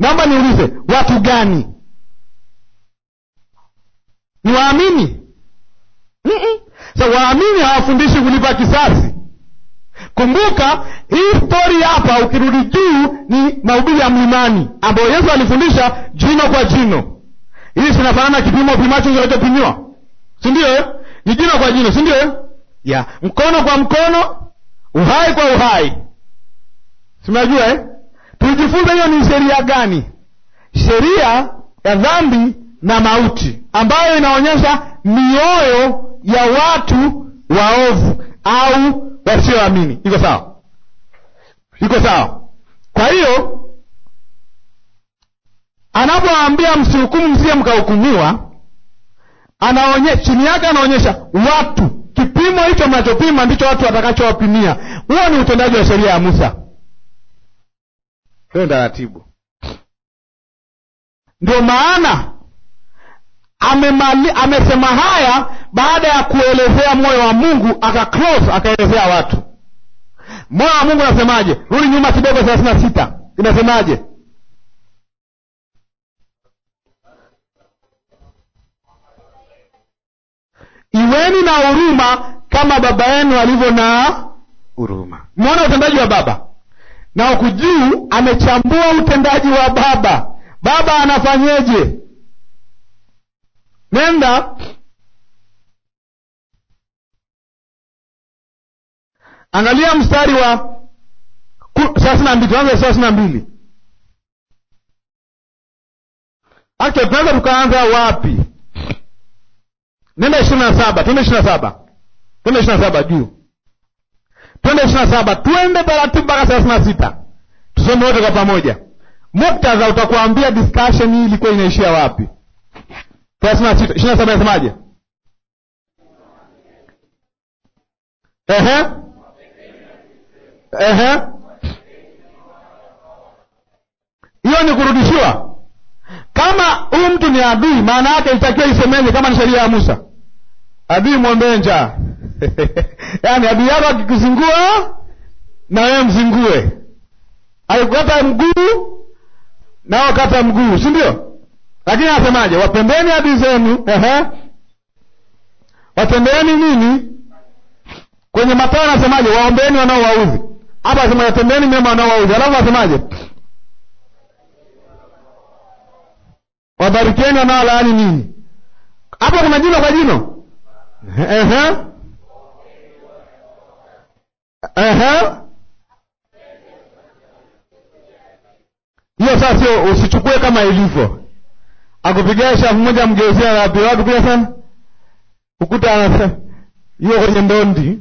naomba niulize watu gani ni waamini Mm-mm. so waamini hawafundishi kulipa kisasi kumbuka hii stori hapa ukirudi juu ni mahubiri ya mlimani ambayo yesu alifundisha jino kwa jino hii sinafanana kipimo pimacho kinachopimiwa sindio eh? ni jino kwa jino sindio eh? ya mkono kwa mkono uhai kwa uhai sinajua eh? tulijifunza hiyo ni sheria gani sheria ya dhambi na mauti ambayo inaonyesha mioyo ya watu waovu au wasioamini iko sawa iko sawa kwa hiyo anapoambia msihukumu msije mkahukumiwa anaonye, chini yake anaonyesha watu kipimo hicho mnachopima ndicho watu watakachowapimia huo ni utendaji wa sheria ya musa hiyo taratibu ndio maana amemali, amesema haya baada ya kuelezea moyo wa mungu akaclose akaelezea watu moyo wa mungu unasemaje rudi nyuma kidogo thelathini na sita inasemaje iweni na huruma kama baba yenu alivyo na huruma mwona utendaji wa baba na huku juu amechambua utendaji wa baba baba anafanyeje nenda angalia mstari wa thelathini na mbili tuanze thelathini na mbili okay tunaweza tukaanza wapi nenda ishirini na saba twende ishirini na saba twende ishirini na saba juu twende ishirini na saba twende taratibu mpaka thelathini na sita tusome wote kwa pamoja muktadha utakuambia discussion hii ilikuwa inaishia wapi thelathini na sita ishirini na saba inasemaje ehe ehe hiyo ni kurudishiwa kama huyu mtu ni adui maana yake ilitakiwa isemeje kama ni sheria ya musa adui mwombee njaa yaani adui yako akikuzingua na wewe mzingue akikukata mguu nao kata mguu si ndio lakini anasemaje wapendeni adui zenu ehe watendeni nini kwenye matao anasemaje waombeeni wanaowaudhi hapa asema watendeni mema wanaowaudhi alafu asemaje wabarikeni wanaolaani nini hapo kuna jino kwa jino ehe ehe hiyo sasa sio usichukue kama ilivyo akupigia shafu moja mgeuzia wapi watu kuja sana ukuta anasema hiyo kwenye ndondi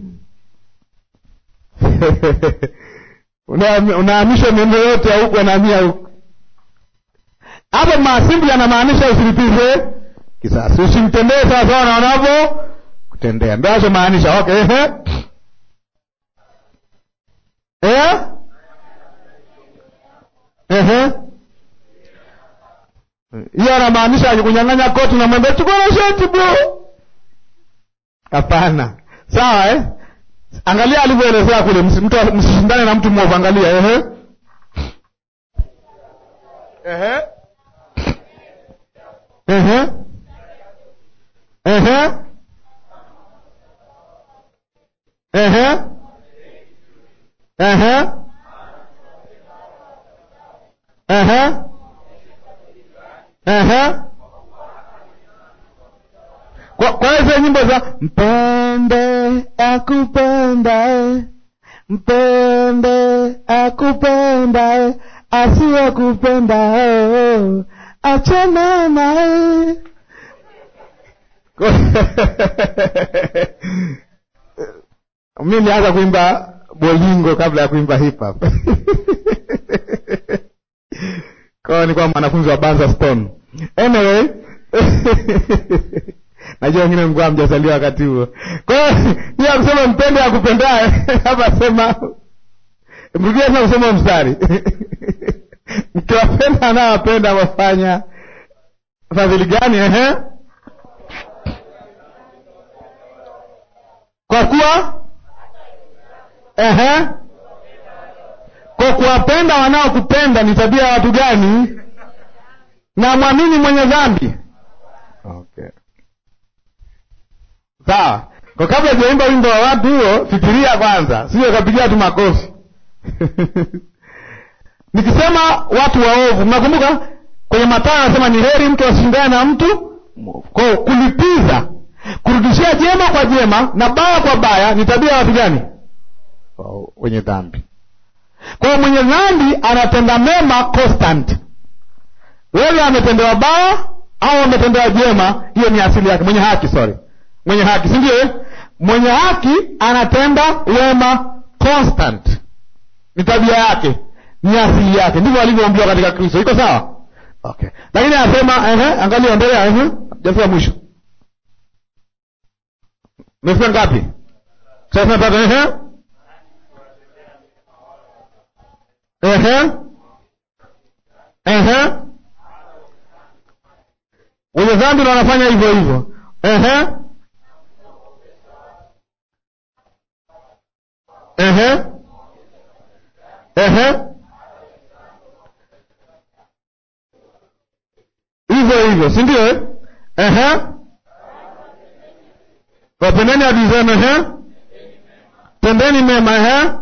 unahamishwa miendo yote ya huku anahamia huku hapo maasimbuli anamaanisha usilipize kisasi usimtendee sawasawa na wanavyo kutendea ndo achomaanisha okay ehe eh? ehe hiyo anamaanisha akikunyang'anya koti namwambia chukua na sheti bro hapana sawa eh? angalia alivyoelezea kule mtu msishindane na mtu mwovu angalia ehe ehe ehe ehe ehe ehe ehe ehe kwa kwa hizo nyimbo za mpende akupendae mpende akupendae asiyekupendae achana naye mi nilianza kuimba bolingo kabla ya kuimba hip hop kwao nikuwa mwanafunzi wa banza stone anyway najua wengine mkuwa mjazaliwa wakati huo kwa hiyo hiyo kusema mpende akupendaye hapa sema mrudia tena kusoma mstari mkiwapenda anawapenda wafanya fadhili gani ehe kwa kuwa ehe kwa kuwapenda wanaokupenda ni tabia ya watu gani na mwamini mwenye dhambi okay. sawa kwa kabla jaimba wimbo wa watu huo fikiria kwanza sio kapigia tu makofi nikisema watu waovu mnakumbuka kwenye Mathayo anasema ni heri mtu asishindane na mtu kwa kulipiza kurudishia jema kwa jema na baya kwa baya ni tabia ya watu gani wenye dhambi kwa hiyo mwenye dhambi anatenda mema constant wewe ametendewa baya au ametendewa jema hiyo ni asili yake mwenye haki sorry mwenye haki si ndio mwenye haki anatenda wema constant ni tabia yake ni asili yake ndivyo alivyoambiwa katika kristo iko sawa okay lakini anasema ehe angalia endelea ehe jafika mwisho mefika ngapi thelathini na tatu ehe ehe ehe wenye dhambi na wanafanya hivyo hivyo ehe ehe ehe hivyo hivyo si ndio eh? ehe wapendeni adui zenu ehe tendeni mema ehe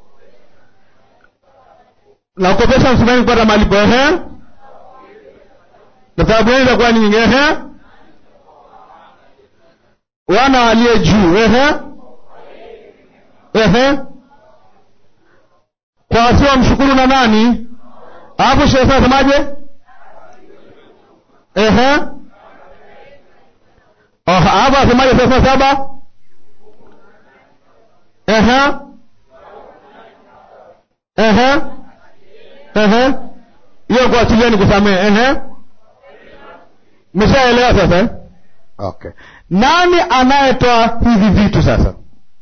na kukopesha msumani kupata malipo ehe na sababu yenu itakuwa nyingi ehe wana waliye juu ehe ehe kwa wasio mshukuru na nani alafu shehe nasemaje ehe alafu asemaje thelathini na saba ehe ehe ehe hiyo kuachilia ni kusamehe ehe meshaelewa sasa eh? okay nani anayetoa hivi vitu sasa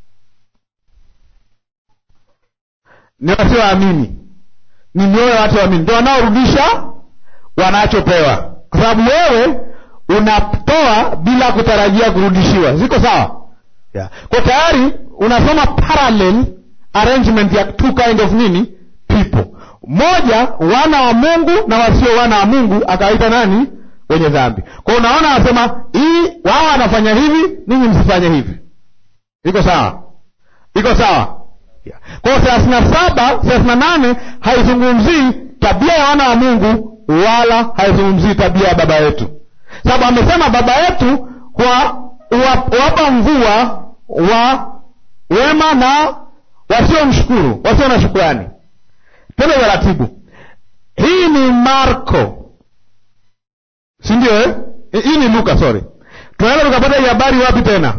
ni wasioamini ni mioyo ya watu waamini ndio wanaorudisha wanachopewa kwa sababu wewe unatoa bila kutarajia kurudishiwa ziko sawa yeah. kwa tayari unasoma parallel arrangement ya two kind of nini people moja wana wa mungu na wasio wana wa mungu akawaita nani wenye dhambi kwa unaona anasema hii wao wanafanya hivi ninyi msifanye hivi iko sawa iko sawa yeah. kwa hiyo thelathini na saba thelathini na nane haizungumzii tabia ya wana wa mungu wala haizungumzii tabia ya baba yetu sababu amesema baba yetu wapa mvua wa wema na wasio mshukuru wasio na shukurani tende taratibu hii ni marko si ndio eh? hii ni luka sorry tunaweza tukapata hii habari wapi tena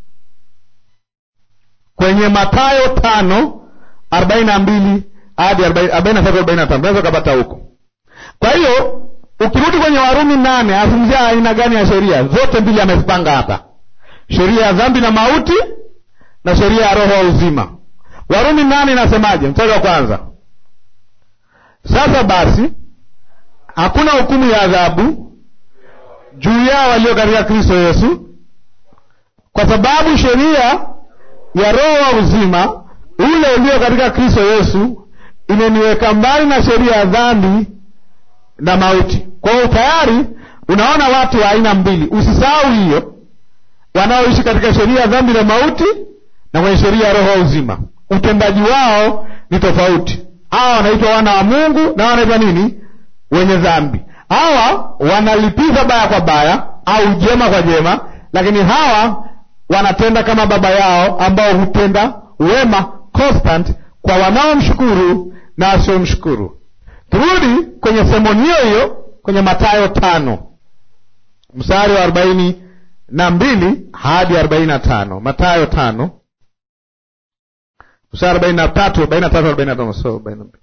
kwenye matayo tano arobaini na mbili hadi arobaini na tatu arobaini na tano tunaweza ukapata huko kwa hiyo ukirudi kwenye warumi nane azungumzia aina gani ya sheria zote mbili amezipanga hapa sheria ya dhambi na mauti na sheria ya roho wa uzima warumi nane inasemaje mstari wa kwanza sasa basi hakuna hukumu ya adhabu juu yao walio katika kristo yesu kwa sababu sheria ya roho wa uzima ule ulio katika kristo yesu imeniweka mbali na sheria ya dhambi na mauti kwa hiyo tayari unaona watu wa aina mbili usisahau hiyo wanaoishi katika sheria ya dhambi na mauti na kwenye sheria ya roho wa uzima utendaji wao ni tofauti hawa wanaitwa wana wa mungu na wanaitwa nini wenye dhambi hawa wanalipiza baya kwa baya au jema kwa jema lakini hawa wanatenda kama baba yao ambao hutenda wema constant kwa wanaomshukuru na wasiomshukuru turudi kwenye semoni hiyo hiyo kwenye matayo tano mstari wa arobaini na mbili hadi arobaini na tano matayo tano mstari arobaini na tatu arobaini na tatu arobaini na tano so arobaini na mbili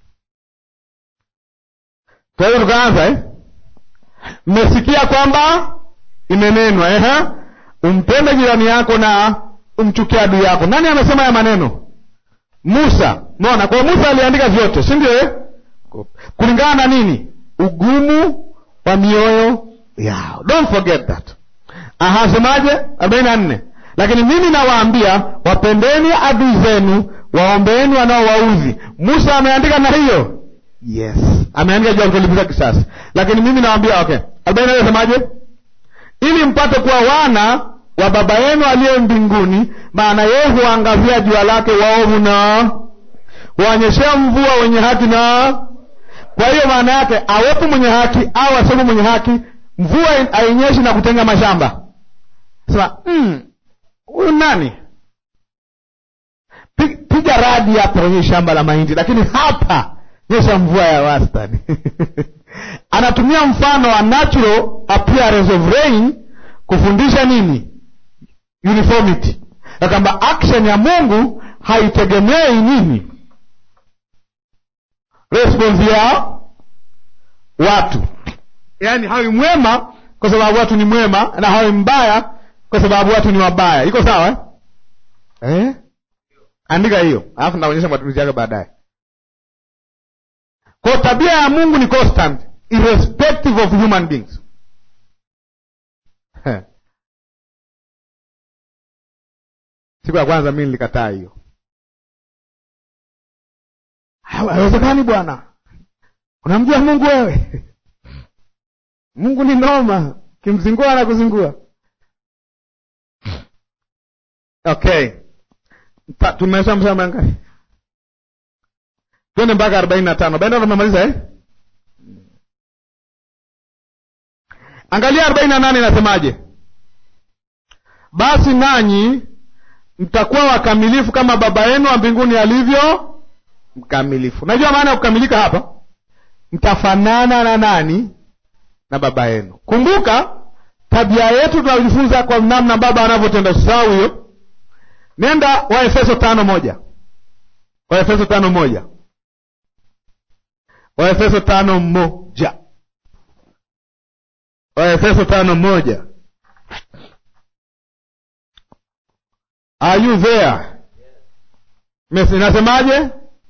kwa hiyo tukaanza eh? mmesikia kwamba imenenwa eh? umpende jirani yako na umchukie adui yako nani amesema ya maneno musa mona kwa musa aliandika vyote si ndio eh? kulingana na nini ugumu wa mioyo yao don't forget that ahasemaje arobaini na nne lakini mimi nawaambia wapendeni adui zenu waombeeni wanaowaudhi musa ameandika na hiyo yes ameandika juu ya kutolipiza kisasi lakini mimi nawambia okay arobaini nasemaje ili mpate kuwa wana wa baba yenu aliye mbinguni maana yeye huangazia jua lake waovu na huonyeshea mvua wenye haki na kwa hiyo maana yake awepo mwenye haki au asiwepo mwenye haki mvua hainyeshi na kutenga mashamba sema huyu mm, nani piga radi hapa kwenye shamba la mahindi lakini hapa nyesha mvua ya wastani anatumia mfano wa natural appearance of rain kufundisha nini uniformity na kwamba action ya mungu haitegemei nini response ya watu yaani hawi mwema kwa sababu watu ni mwema na hawi mbaya kwa sababu watu ni wabaya iko sawa eh? Eh? andika hiyo alafu naonyesha matumizi yake baadaye kwa tabia ya mungu ni constant irrespective of human beings Heh. siku ya kwanza mi nilikataa hiyo haiwezekani bwana unamjua mungu wewe mungu ni noma kimzingua na kuzingua okay tumesha msama ngapi twende mpaka arobaini na tano arobaini tumemaliza eh? angalia arobaini na nane inasemaje basi nanyi mtakuwa wakamilifu kama baba yenu wa mbinguni alivyo mkamilifu najua maana ya kukamilika hapa mtafanana na nani na baba yenu kumbuka tabia yetu tunajifunza kwa namna baba anavyotenda sisahau hiyo nenda waefeso tano moja waefeso tano moja waefeso tano moja waefeso tano moja are you there inasemaje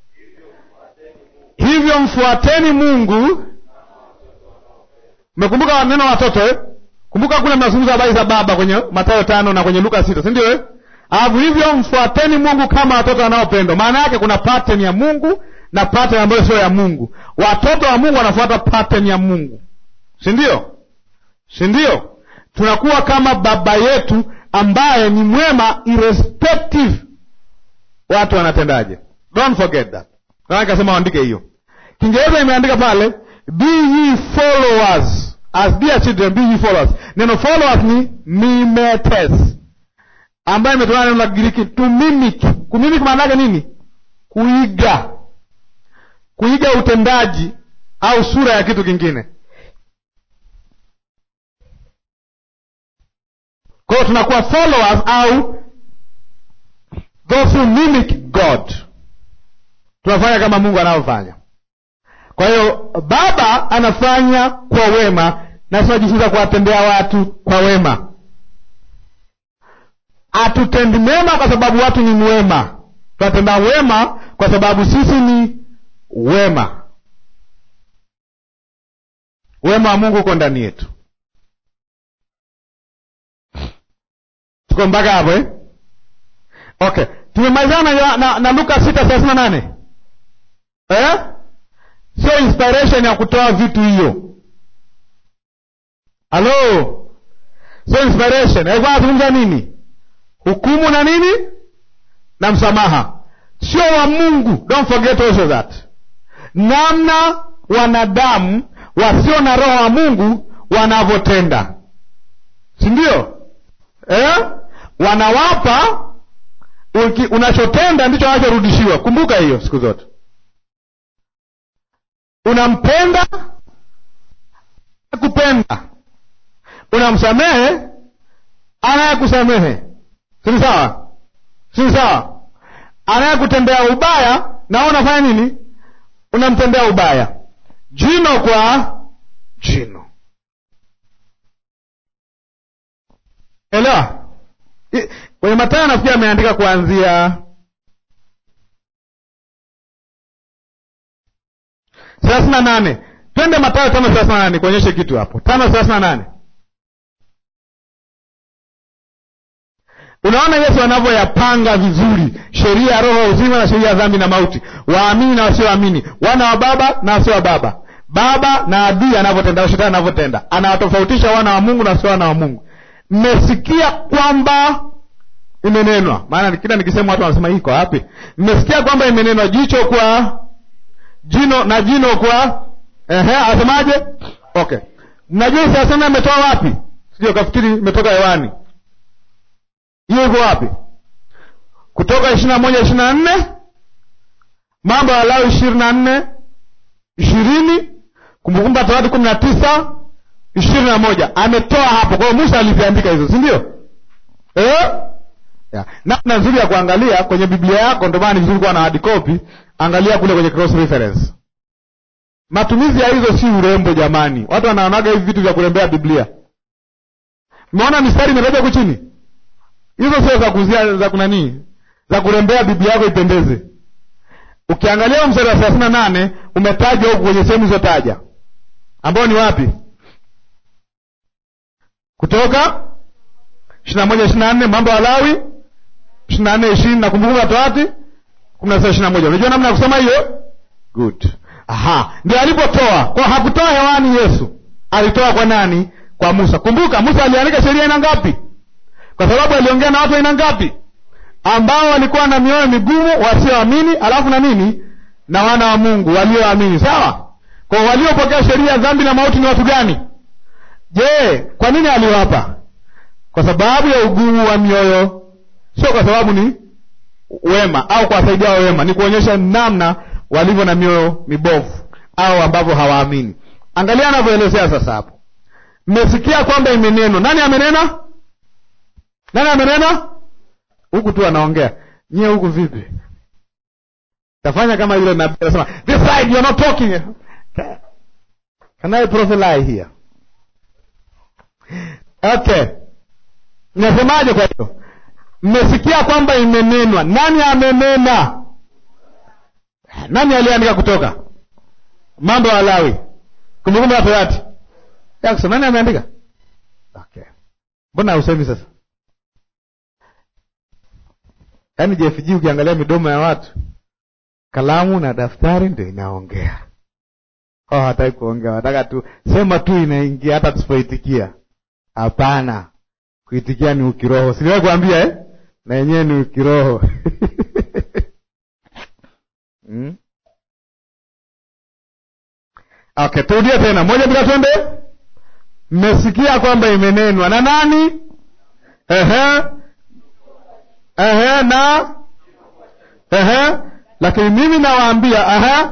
hivyo mfuateni mungu mekumbuka neno watoto eh? kumbuka kule mnazungumza habari za baba kwenye matayo tano na kwenye luka sita si ndio eh? alafu hivyo mfuateni mungu kama watoto wanaopendwa maana yake kuna pattern ya mungu na pattern ambayo sio ya mungu watoto wa mungu wanafuata pattern ya mungu si ndio si ndio tunakuwa kama baba yetu ambaye ni mwema irrespective watu wanatendaje don't forget that kasema waandike hiyo kiingereza imeandika pale be ye followers as dear children be ye followers neno followers ni mimetes ambayo imetokana neno la Kigiriki to mimic. Kumimic maana yake nini? Kuiga, kuiga utendaji au sura ya kitu kingine. Kwa hiyo tunakuwa followers au those who mimic God, tunafanya kama Mungu anavyofanya. Kwa hiyo Baba anafanya kwa wema, na tunajifunza kuwatendea watu kwa wema hatutendi mema kwa sababu watu ni mwema tunatenda wema kwa sababu sisi ni wema wema wa mungu uko ndani yetu tuko mpaka hapo eh? okay tumemalizana na, na, na luka sita thelathini na nane eh? sio inspiration ya kutoa vitu hiyo halo sio inspiration alikuwa anazungumza nini hukumu na nini na msamaha sio wa mungu don't forget also that namna wanadamu wasio na roho wa mungu wanavyotenda si ndio eh? wanawapa uki, unachotenda ndicho wanachorudishiwa kumbuka hiyo siku zote unampenda kupenda unamsamehe anayekusamehe sini sawa sini sawa anayekutendea ubaya na unafanya nini unamtendea ubaya jino kwa jino elewa kwenye matayo nafikiri ameandika kuanzia thelathini na nane twende matayo tano thelathini na nane kuonyeshe kitu hapo tano thelathini na nane unaona yesu anavyoyapanga vizuri sheria ya roho ya uzima na sheria ya dhambi na mauti waamini na wasioamini wana wa baba na wasio wa baba baba na adui anavyotenda shetani anavyotenda anawatofautisha wana wa mungu na wasio wana wa mungu mmesikia kwamba imenenwa maana kila nikisema watu wanasema iko wapi mmesikia kwamba imenenwa jicho kwa jino na jino kwa ehe asemaje okay mnajua siasema imetoa wapi sio kafikiri imetoka hewani hiyo iko wapi kutoka ishiri na moja ishiri na nne mambo ya Lawi ishirini na nne ishirini kumbukumbu la torati kumi na tisa ishirini na moja ametoa hapo kwa hiyo musa aliziandika hizo si ndio eh? yeah. namna nzuri ya kuangalia kwenye biblia yako ndio maana ni vizuri kuwa na hard copy angalia kule kwenye cross reference matumizi ya hizo si urembo jamani watu wanaonaga hivi vitu vya kurembea biblia mmeona mistari imetaja huku chini hizo sio za kuzia za kunanii za kurembea biblia yako ipendeze ukiangalia mstari wa thelathini na nane umetajwa huku kwenye sehemu izotaja ambao ni wapi kutoka ishiri na moja ishiri na nne mambo ya lawi ishiri na nne ishirini na kumbukumbu la torati kumi na sita ishiri na moja unajua namna ya kusoma hiyo good aha ndio alipotoa kwa hakutoa hewani yesu alitoa kwa nani kwa musa kumbuka musa aliandika sheria aina ngapi kwa sababu aliongea na watu aina ngapi ambao walikuwa na mioyo migumu wasioamini alafu na nini na wana wa mungu walioamini sawa kwa waliopokea sheria ya dhambi na mauti ni watu gani je kwa nini aliwapa kwa sababu ya ugumu wa mioyo sio kwa sababu ni wema au kuwasaidia wa wema ni kuonyesha namna walivyo na mioyo mibovu au ambavyo hawaamini angalia anavyoelezea sasa hapo mmesikia kwamba imenenwa nani amenena nani amenena huku tu anaongea nyie huku vipi tafanya kama yule nabii anasema this side you are not talking can I prophesy here okay nasemaje kwa hiyo mmesikia kwamba imenenwa nani amenena nani aliandika kutoka mambo ya Lawi kumbukumbu la Torati Jackson nani ameandika okay mbona usemi sasa yaani JFG ukiangalia midomo ya watu kalamu na daftari ndio inaongea oh, hataki kuongea wataka tu sema tu inaingia hata tusipoitikia hapana kuitikia ni ukiroho siliwahi kuambia eh? na yenyewe ni ukiroho hmm? okay turudie tena moja bila twende mmesikia kwamba imenenwa na nani ehe ehe na ehe lakini mimi nawaambia ehe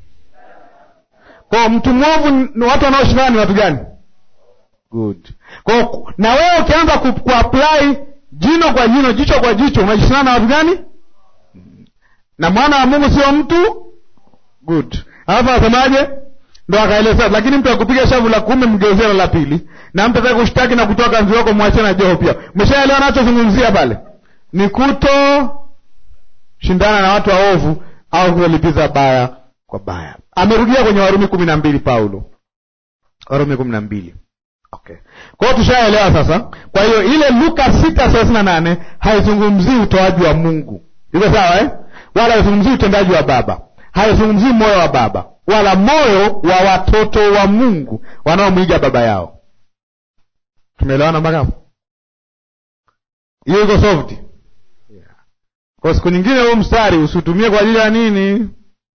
kwa mtu mwovu ni watu wanaoshindana ni watu gani good kwa na wewe ukianza ku, kuapply jino kwa jino jicho kwa jicho unajishindana na watu gani na mwana wa mungu sio mtu good alafu anasemaje ndo akaeleza lakini mtu akupiga shavu la kuume mgeuzia la pili na mtu ataka kushtaki na kutoa kanzi wako mwachie na joho pia umeshaelewa nachozungumzia pale ni kuto shindana na watu waovu au kulipiza baya kwa baya amerudia kwenye warumi kumi na mbili paulo warumi kumi na mbili okay kwa hiyo tushaelewa sasa kwa hiyo ile luka sita thelathini na nane haizungumzii utoaji wa mungu iko sawa eh? wala haizungumzii utendaji wa baba haizungumzii moyo wa baba wala moyo wa watoto wa mungu wanaomwiga baba yao tumeelewana mpaka hapo hiyo iko soft yeah. kwa siku nyingine huu mstari usiutumie kwa ajili ya nini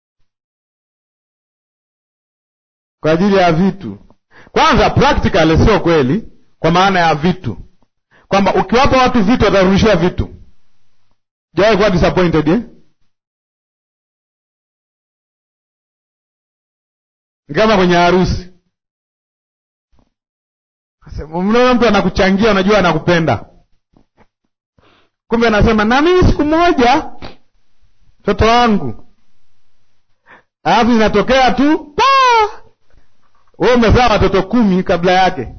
kwa ajili ya vitu kwanza practical sio kweli kwa maana ya vitu kwamba ukiwapa watu vitu watarudishiwa vitu jawai kuwa disappointed eh? ni kama kwenye harusi mnaona mtu anakuchangia unajua anakupenda kumbe anasema na mimi siku moja mtoto wangu alafu inatokea tu wewe umezaa watoto kumi kabla yake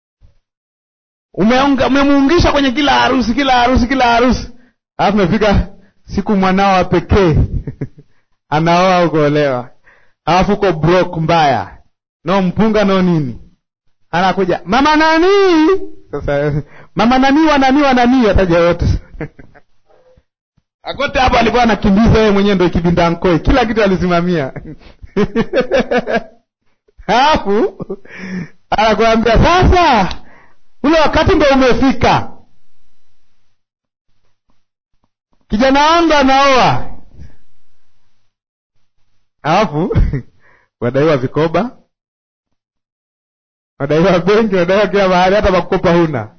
umemuungisha kwenye kila harusi kila harusi kila harusi alafu umefika siku mwanao wa pekee anaoa ukoolewa alafu uko broke mbaya no mpunga no nini anakuja mama nani sasa mama nani wanani wanani ataja wote akote hapo alikuwa anakimbiza yeye mwenyewe, ndo ikibinda nkoi, kila kitu alisimamia alafu anakuambia sasa, ule wakati ndo umefika, kijana wangu anaoa, alafu wadaiwa vikoba, wadaiwa benki, wadaiwa kila mahali, hata makopa huna,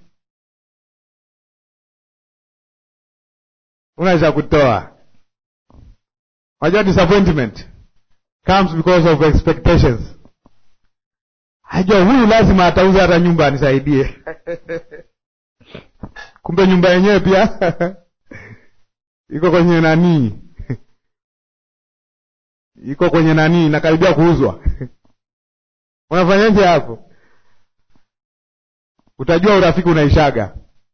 una cha kutoa. Unajua disappointment comes because of expectations. Ajua huyu lazima atauza hata nyumba anisaidie. Kumbe nyumba yenyewe pia iko kwenye nanii, iko kwenye nanii, inakaribia kuuzwa. Unafanyaje hapo? Utajua urafiki unaishaga.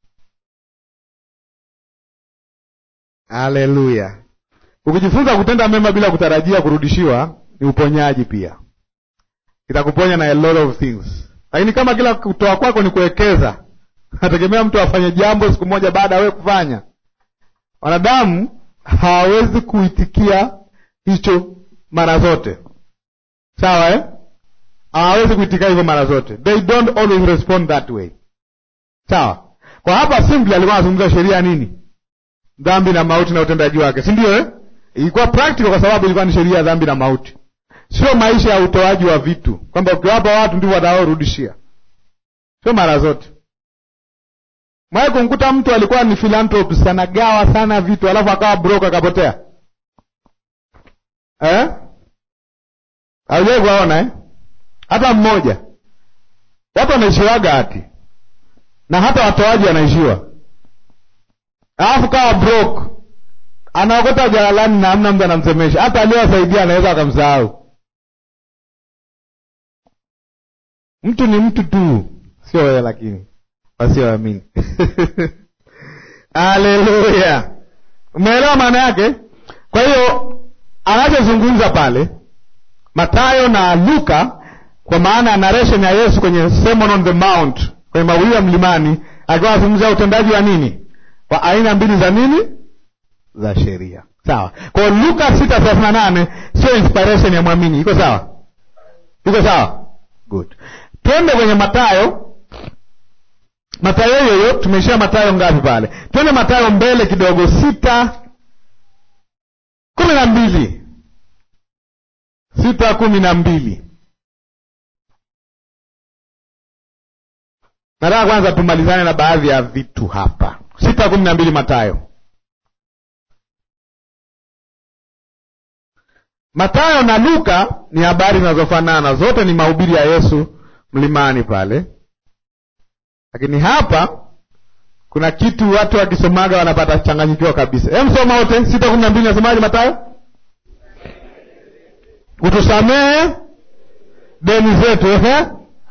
Haleluya! Ukijifunza kutenda mema bila kutarajia kurudishiwa, ni uponyaji pia, itakuponya na a lot of things. Lakini kama kila kutoa kwako ni kuwekeza, nategemea mtu afanye jambo siku moja baada ya wewe kufanya. Wanadamu hawawezi kuitikia hicho mara zote, sawa eh? Hawawezi kuitikia hivyo mara zote, they don't always respond that way, sawa. Kwa hapa simply alikuwa anazungumza sheria nini, dhambi na mauti na utendaji wake, si ndio eh? Ilikuwa practical kwa sababu ilikuwa ni sheria ya dhambi na mauti, sio maisha ya utoaji wa vitu, kwamba ukiwapa watu ndivyo wataorudishia, sio mara zote. Mwai kumkuta mtu alikuwa ni philanthropist, anagawa sana vitu, alafu akawa broke akapotea eh? Haujai kuwaona eh? Hata mmoja. Watu wanaishiwaga hati na hata watoaji wanaishiwa, alafu kawa broke anaokota jalalani na hamna mtu anamsemesha, hata aliyowasaidia anaweza akamsahau. Mtu ni mtu tu, sio wewe, lakini wasioamini Haleluya, umeelewa maana yake? Kwa hiyo anachozungumza pale Mathayo na Luka, kwa maana ya narration ya Yesu kwenye Sermon on the Mount, kwenye mawio ya mlimani, akiwa anazungumzia utendaji wa nini, wa aina mbili za nini za sheria sawa. Kwa hiyo Luka sita thelathini na nane sio inspiration ya mwamini, iko sawa? Iko sawa, good. Twende kwenye Matayo. Matayo yoyo tumeishia Matayo ngapi pale? Twende Matayo mbele kidogo, sita kumi na mbili sita kumi na mbili Nataka kwanza tumalizane na baadhi ya vitu hapa. sita kumi na mbili Matayo Matayo na Luka ni habari zinazofanana, zote ni mahubiri ya Yesu mlimani pale, lakini hapa kuna kitu watu wakisomaga wanapata changanyikiwa kabisa. Hem, soma wote sita kumi na mbili nasemaje? Matayo, utusamehe deni zetu. Ehe,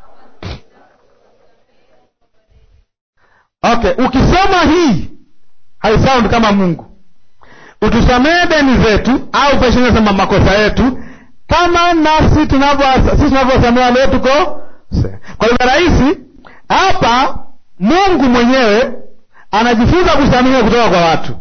okay, ukisoma hii haisound kama Mungu utusamehe deni zetu, au peshine sema makosa yetu, kama nasi sisi tunavyowasamehe wale tuko. Kwa lugha rahisi, hapa Mungu mwenyewe anajifunza kusamehe kutoka kwa watu.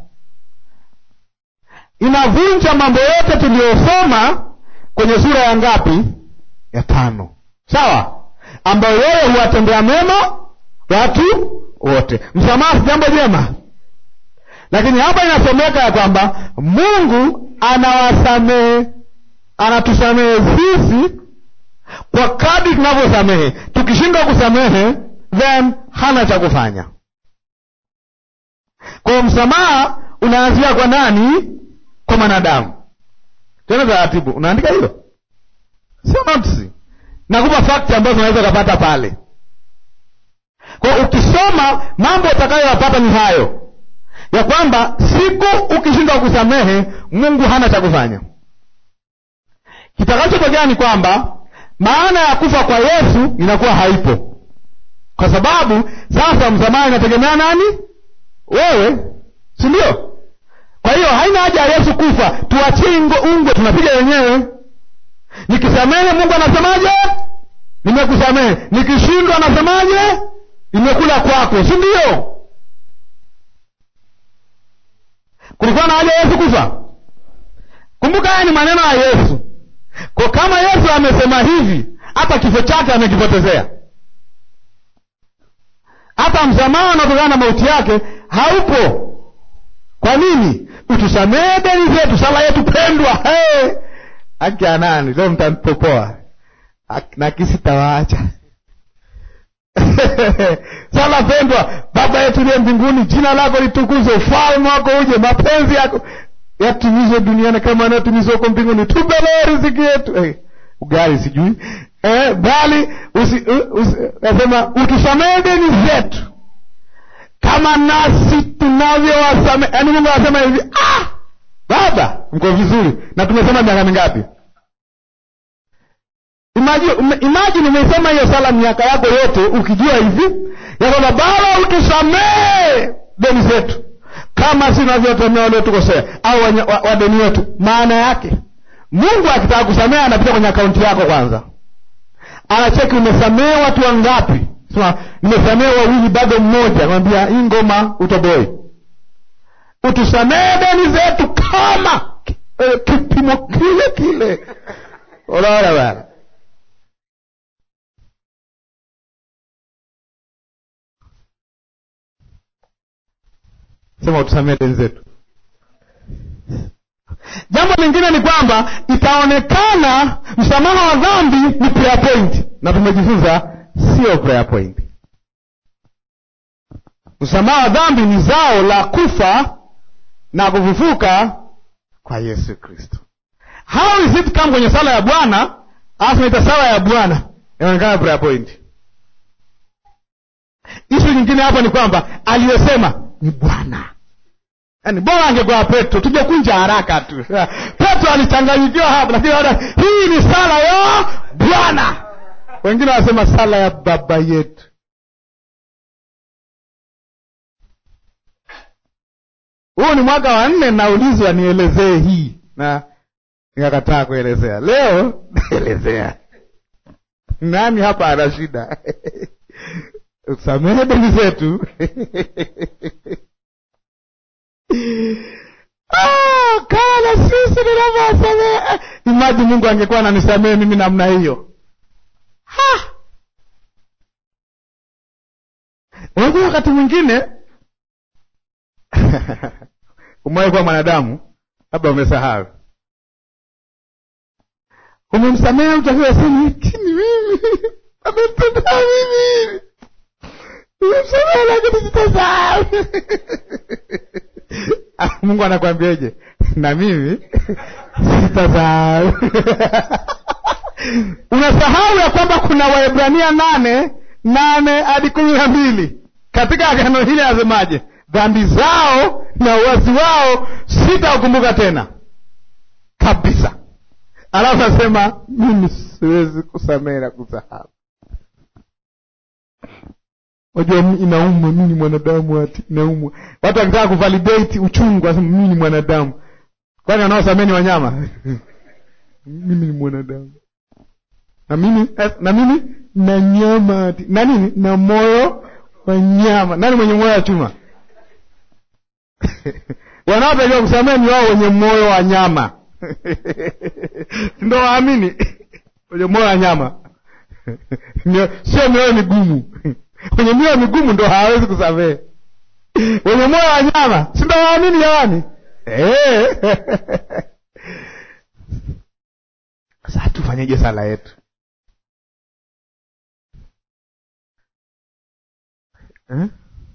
Inavunja mambo yote tuliyosoma kwenye sura ya ngapi? Ya tano, sawa, ambayo yeye huwatendea mema watu wote. Msamaha si jambo jema lakini hapa inasomeka ya kwamba Mungu anawasamehe, anatusamehe sisi kwa kadri tunavyosamehe. Tukishindwa kusamehe, then hana cha kufanya. Kwa msamaha unaanzia kwa nani? Kwa mwanadamu. Tena taratibu, unaandika hiyo, sio notisi. Nakupa fakti ambazo unaweza ukapata pale. Kwa ukisoma mambo utakayoyapata ni hayo ya kwamba siku ukishindwa kusamehe, Mungu hana cha kufanya. Kitakachotokea ni kwamba maana ya kufa kwa Yesu inakuwa haipo, kwa sababu sasa msamaha inategemea nani? Wewe, si ndio? Kwa hiyo haina haja ya Yesu kufa, tuachie ungwe, tunapiga wenyewe. Nikisamehe Mungu anasemaje? Nimekusamehe. Nikishindwa anasemaje? Nimekula kwako, si ndio? kulikuwa na haja ya Yesu kufa? Kumbuka haya ni maneno ya Yesu. Kwa kama Yesu amesema hivi, hata kifo chake amekipotezea, hata msamaha unaotokana na mauti yake haupo. Kwa nini? Utusamehe deni zetu, sala yetu pendwa. Hey! haki ya nani leo? Mtampopoa na kisi tawaacha sala pendwa, Baba yetu uliye mbinguni, jina lako litukuzwe, ufalme wako uje, mapenzi yako yatimizwe duniani kama yanayotimizwa huko mbinguni. Tupe leo riziki yetu. Hey, ugali sijui eh, bali nasema utusamehe deni zetu kama nasi tunavyowasamehe. Yaani Mungu anasema hivi, ah, Baba mko vizuri, na tumesema miaka mingapi? Imagine umeisema hiyo sala miaka yako yote ukijua hivi ya kwamba Baba utusamehe deni zetu kama si navyotemea waliotukosea au wadeni wetu. Maana yake Mungu akitaka kusamehe anapita kwenye akaunti yako kwanza, anacheki umesamehe watu wangapi. Sema nimesamehe wawili, bado mmoja. Anamwambia hii ngoma utoboi, utusamehe deni zetu kama eh, kipimo kile kile. Unaona bana Sema utusamehe deni zetu. Jambo lingine ni kwamba itaonekana msamaha wa dhambi ni prayer point, na tumejifunza sio prayer point. Msamaha wa dhambi ni zao la kufa na kufufuka kwa Yesu Kristo. How is it come kwenye sala ya Bwana alafu naita sala ya Bwana inaonekana prayer point. Ishu nyingine hapo ni kwamba aliyosema ni Bwana. Yaani bora angekuwa Petro, tujekunja haraka tu. Petro alichanganyikiwa hapa, lakini ona, hii ni sala ya Bwana. Wengine wanasema sala ya baba yetu. Huu ni mwaka wa nne naulizwa nielezee hii, na nikakataa kuelezea. Leo naelezea. Nani hapa ana shida? Usamehe deni zetu Oh, kama na sisi tunavyowasamehe. Imagine Mungu angekuwa ananisamehe mimi namna hiyo. Unajua, wakati mwingine umewahi kuwa mwanadamu, labda umesahau, umemsamehe mtu akiwa sema lakini mimi ametenda mimi, umemsamehe lakini sitasahau Mungu anakwambiaje? Na mimi sitasahau. Unasahau ya kwamba kuna Waebrania nane nane hadi kumi na mbili katika agano hili anasemaje? Dhambi zao na uasi wao sitaukumbuka tena kabisa. Alafu asema mimi siwezi kusamehe na kusahau. Wajua inaumwa, mimi ni mwanadamu, ati inaumwa. Watu wakitaka kuvalidate uchungu, wasema mimi ni mwanadamu. Kwani wanaosamehe ni wanyama? mimi ni mwanadamu na mimi na mimi na nyama ati na nini na moyo wa nyama. Nani mwenye moyo wa chuma? wanaotakiwa kusamehe ni wao wenye moyo wa nyama ndo waamini wenye moyo wa nyama sio mioyo migumu wenye mioyo migumu ndo hawawezi kusamehe. Wenye moyo wa nyama si ndo waamini jamani? Sasa tufanyeje sala yetu eh?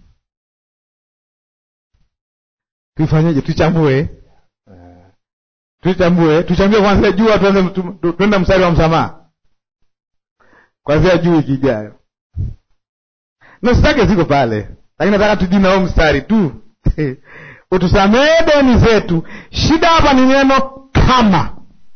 Tuifanyeje? Tuichambue, tuichambue, tuchambue kwanzia juu, tuanze tuenda mstari wa msamaha kwanzia juu wiki ijayo na sitake ziko pale, lakini nataka tujui na huo mstari tu utusamehe deni zetu. Shida hapa ni neno kama,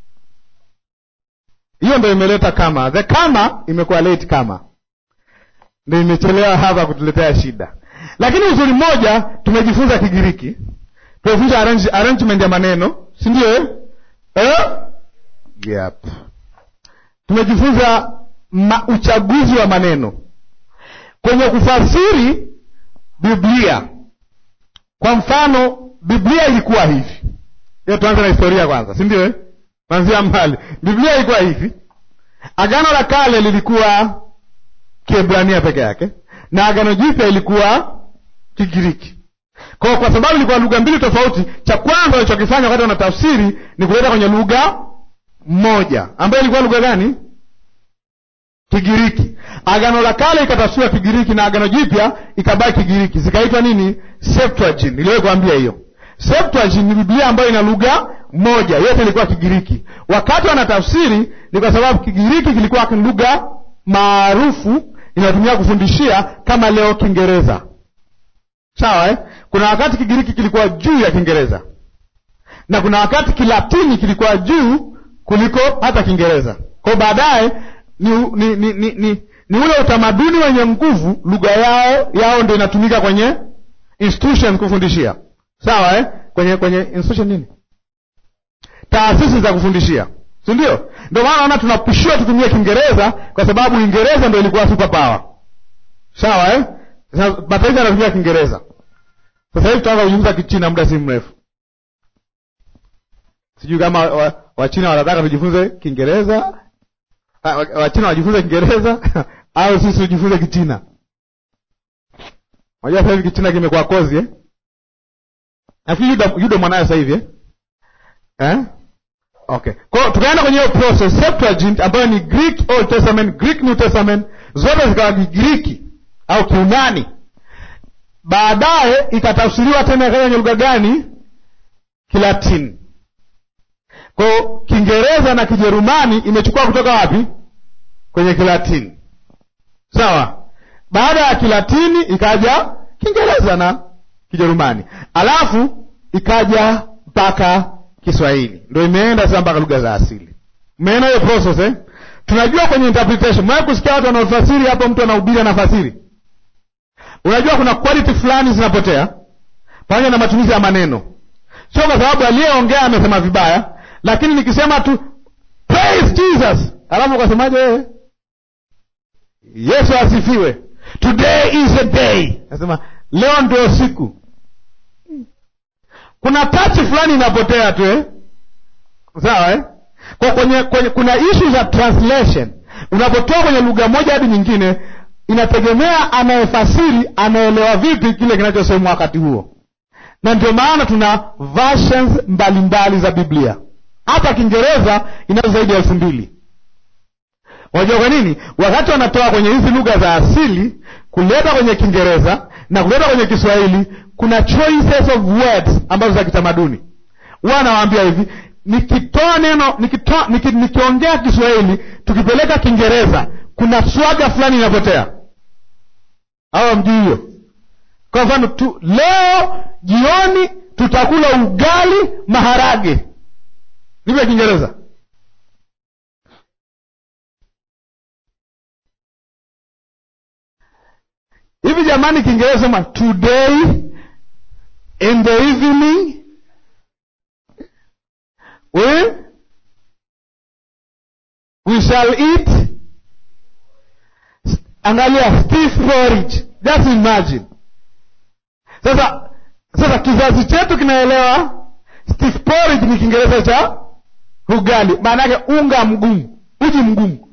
hiyo ndo imeleta kama, the kama imekuwa late, kama ndo imechelewa hapa kutuletea shida. Lakini uzuri mmoja, tumejifunza Kigiriki, tumefunza arrange, arrangement ya maneno, si ndio eh? Eh? Yep. Tumejifunza ma, uchaguzi wa maneno kwenye kufasiri Biblia. Kwa mfano, biblia ilikuwa hivi hiyo tuanze na historia kwanza si ndio eh? kwanzia mbali biblia ilikuwa hivi agano la kale lilikuwa kiebrania peke yake na agano jipya ilikuwa kigiriki kwa kwa sababu ilikuwa lugha mbili tofauti cha kwanza walichokifanya wakati wanatafsiri ni kuleta kwenye lugha moja ambayo ilikuwa lugha gani kigiriki agano la kale ikatafsiriwa kigiriki na agano jipya ikabaki kigiriki zikaitwa nini septuagint niliwahi kuambia hiyo septuagint ni biblia ambayo ina lugha moja yote ilikuwa kigiriki wakati wanatafsiri ni kwa sababu kigiriki kilikuwa ni lugha maarufu inayotumia kufundishia kama leo kiingereza sawa eh? kuna wakati kigiriki kilikuwa juu ya kiingereza na kuna wakati kilatini kilikuwa juu kuliko hata kiingereza kwao baadaye ni, ni, ni, ni, ni, ni ule utamaduni wenye nguvu lugha yao yao ndo inatumika kwenye institution kufundishia sawa eh? kwenye kwenye institution nini taasisi za kufundishia si ndio ndio maana naona tunapishiwa tutumie kiingereza kwa sababu uingereza ndo ilikuwa super power sawa eh? Sasa mataifa yanatumia kiingereza sasa hivi tutaanza kujifunza kichina muda si mrefu sijui kama wachina wa, wanataka tujifunze kiingereza wachina wajifunze kiingereza au sisi tujifunze kichina unajua sasa hivi kichina kimekuwa kozi eh? nafikiri yudo, yudo mwanayo sasa hivi eh? eh? okay kwao tukaenda kwenye hiyo process septuagint ambayo ni greek old testament greek new testament zote zikawa kigiriki au kiunani baadaye ikatafsiriwa tena ikaja kwenye lugha gani kilatini kwao kiingereza na kijerumani imechukua kutoka wapi kwenye kilatini sawa baada ya kilatini ikaja kiingereza na kijerumani alafu ikaja mpaka kiswahili ndo imeenda sasa mpaka lugha za asili umeenda hiyo process eh? tunajua kwenye interpretation mwee kusikia watu wanaofasiri hapo mtu anahubiri anafasiri unajua kuna quality fulani zinapotea pamoja na matumizi ya maneno sio kwa sababu aliyeongea amesema vibaya lakini nikisema tu praise jesus alafu ukasemaje wewe yesu asifiwe today is a day nasema leo ndio siku kuna tachi fulani inapotea tu eh? sawa eh? kwa kwenye, kwenye kuna issue za translation unapotoa kwenye lugha moja hadi nyingine inategemea anayefasiri anaelewa vipi kile kinachosemwa wakati huo na ndio maana tuna versions mbalimbali mbali za biblia hata kiingereza inazo zaidi ya elfu mbili unajua kwa nini wakati wanatoa kwenye hizi lugha za asili kuleta kwenye kiingereza na kuleta kwenye kiswahili kuna choices of words ambazo za kitamaduni huwa anawaambia hivi nikitoa neno nikitoa niki, nikiongea kiswahili tukipeleka kiingereza kuna swaga fulani inapotea awa mjui hiyo kwa mfano tu leo jioni tutakula ugali maharage ndivyo kiingereza hivi jamani kiingereza sema today in the evening we, we shall eat angalia stiff porridge just imagine sasa sasa kizazi chetu kinaelewa stiff porridge ni kiingereza cha ugali maana yake unga mgumu uji mgumu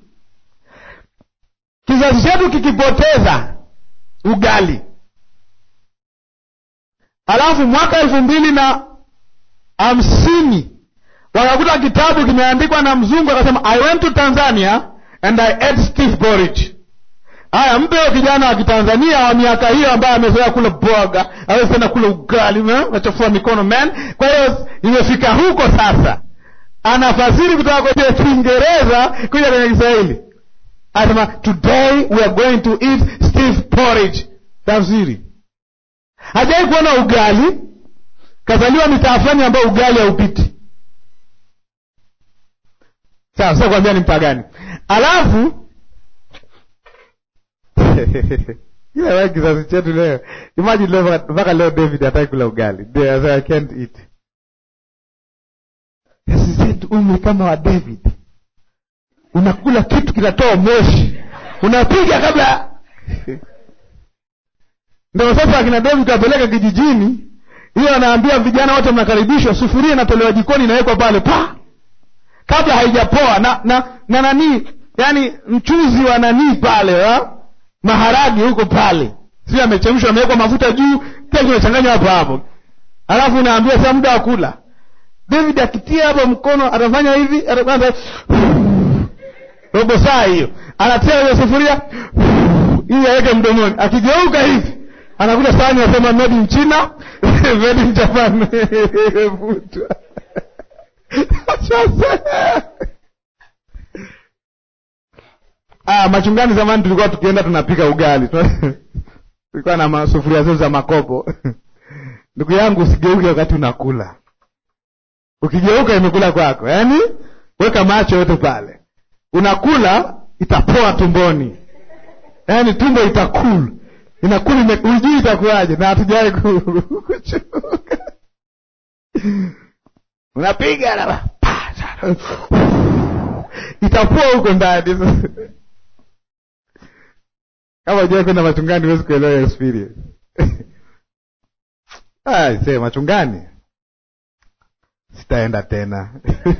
kizazi chetu kikipoteza ugali alafu mwaka elfu mbili na hamsini wakakuta kitabu kimeandikwa na mzungu akasema i went to tanzania and i ate stiff porridge haya mpe huyo kijana wa kitanzania wa miaka hiyo ambaye amezoea kula boga awezi tena kula ugali nachafua mikono man kwa hiyo imefika huko sasa anafasiri kutoka kwenye kiingereza kuja kwenye kiswahili anasema today we are going to eat stiff porridge tafsiri hajai kuona ugali kazaliwa mitaa fulani ambayo ugali haupiti sawa sio kuambia ni mpagani alafu ila wewe kizazi chetu leo imagine leo mpaka leo david hataki kula ugali They, I can't eat sisi zetu umri kama wa david unakula kitu kinatoa moshi unapiga kabla ndio sasa akina david apeleka kijijini hiyo anaambia vijana wote mnakaribishwa sufuria inatolewa jikoni inawekwa pale pa kabla haijapoa na na na nanii yani mchuzi wa nanii pale ha? maharagi huko pale sio amechemshwa amewekwa mafuta juu pia kimechanganywa hapo hapo alafu unaambia sasa muda wa kula david akitia hapo mkono atafanya hivi ataanza robo saa hiyo anatia hiyo sufuria ili aweke mdomoni akigeuka hivi anakuta sahani anasema made in china made in japan imevutwa sasa ah, machungani zamani tulikuwa tukienda tunapika ugali tulikuwa na masufuria zetu za makopo ndugu yangu usigeuke wakati unakula ukigeuka imekula kwako yaani weka macho yote pale unakula itapoa tumboni yaani tumbo itakul inakula ujui itakuwaje na hatujawai kuchuka unapiga na itapoa huko ndani kama ujawai kwenda machungani huwezi kuelewa experience se machungani sitaenda tena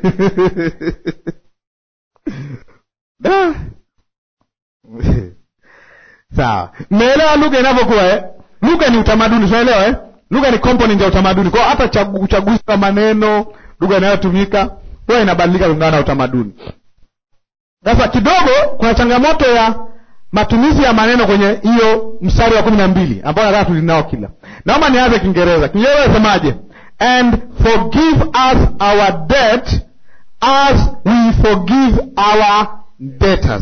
sawa mmeelewa lugha inavyokuwa eh? lugha ni utamaduni tunaelewa eh? lugha ni component ya utamaduni kwao hata chagu, uchaguzi wa maneno lugha inayotumika huwa inabadilika kulingana na utamaduni sasa kidogo kuna changamoto ya matumizi ya maneno kwenye hiyo mstari wa kumi na mbili ambao nataka tulinao kila naomba nianze kiingereza kiingereza nasemaje and forgive us our debt as we forgive our debtors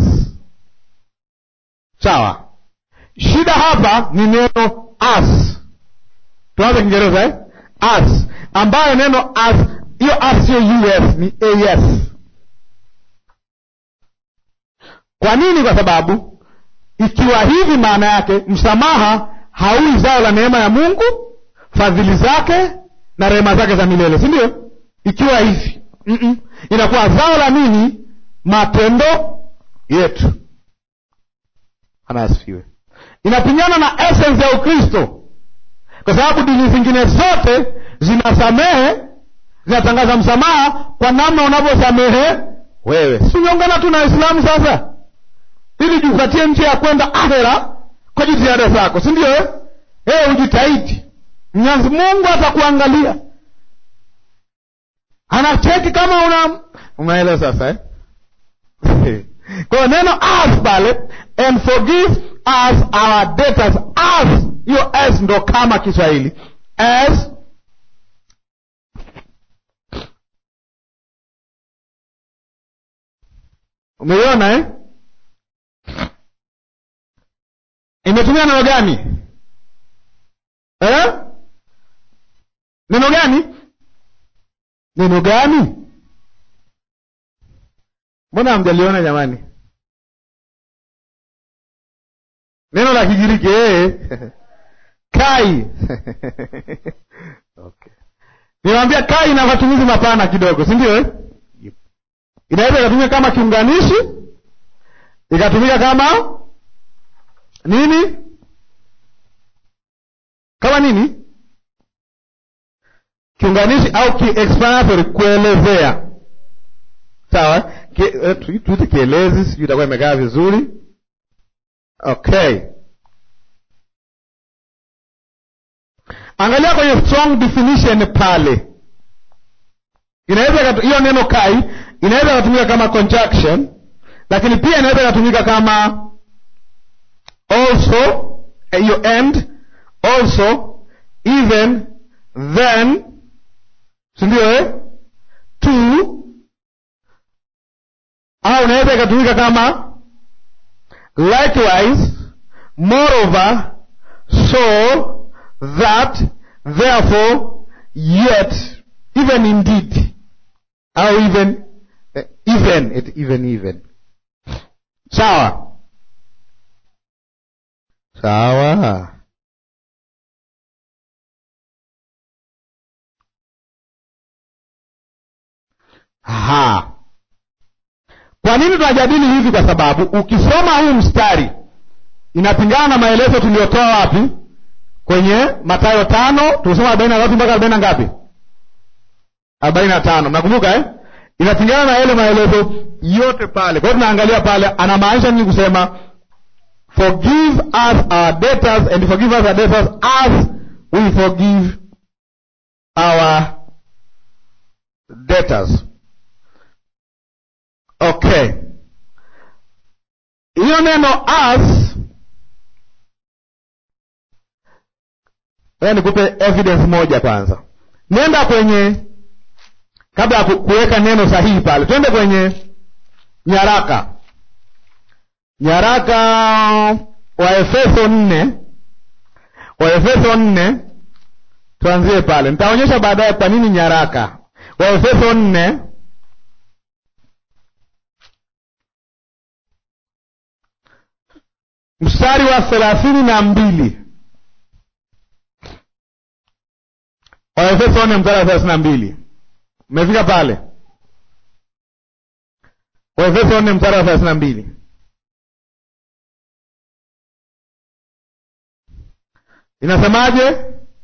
sawa shida hapa ni neno as tuanze kiingereza eh? as ambayo neno as hiyo as sio us ni as kwa nini kwa sababu ikiwa hivi maana yake msamaha haui zao la neema ya mungu fadhili zake na rehema zake za milele si ndio ikiwa hivi Mm-mm. inakuwa zao la nini matendo yetu anasifiwe inapingana na essence ya ukristo kwa sababu dini zingine zote zinasamehe zinatangaza msamaha kwa namna unavyosamehe wewe si umeungana tu na waislamu sasa ili jipatie njia ya kwenda ahera kwa jitihada zako si ndio eh? hey, ujitahidi mwenyezi mungu atakuangalia anacheki kama una unaelewa sasa eh? kwa neno as pale and forgive us our debtors as hiyo as ndo kama kiswahili as umeiona eh? imetumia neno gani eh? neno gani neno gani mbona hamjaliona jamani neno la kigiriki ee. kai okay. niwambia kai ina matumizi mapana kidogo si ndio eh? inaweza ikatumika kama kiunganishi ikatumika kama nini kama nini kiunganishi au kiexplanatory kuelezea sawa tuite kielezi sijui itakuwa imekaa vizuri okay angalia kwenye strong definition pale inaweza hiyo neno kai inaweza ikatumika kama conjunction lakini pia inaweza ikatumika kama also hiyo end also even then sindio eh? to au inaweza ikatumika kama likewise moreover so that therefore yet even indeed au even uh, even it, even even sawa sawa ha kwa nini tunajadili hivi kwa sababu ukisoma huu mstari inapingana na maelezo tuliyotoa wapi kwenye Mathayo tano tumesoma arobaini na tatu mpaka arobaini na ngapi? arobaini na tano mnakumbuka eh? Inapingana na yale maelezo yote pale. Kwa hiyo tunaangalia pale, anamaanisha nini kusema forgive us our debtors and forgive us our debtors as we forgive our debtors. Okay, hiyo neno as, nikupe evidence moja kwanza. Nenda kwenye kabla ya kuweka neno sahihi pale, twende kwenye nyaraka nyaraka wa Efeso nne wa Efeso nne tuanzie pale. Nitaonyesha baadaye kwa nini nyaraka. Wa Efeso nne mstari wa thelathini na mbili wa Efeso nne mstari wa thelathini na mbili Mmefika pale? Waefeso nne mstari wa thelathini na mbili inasemaje?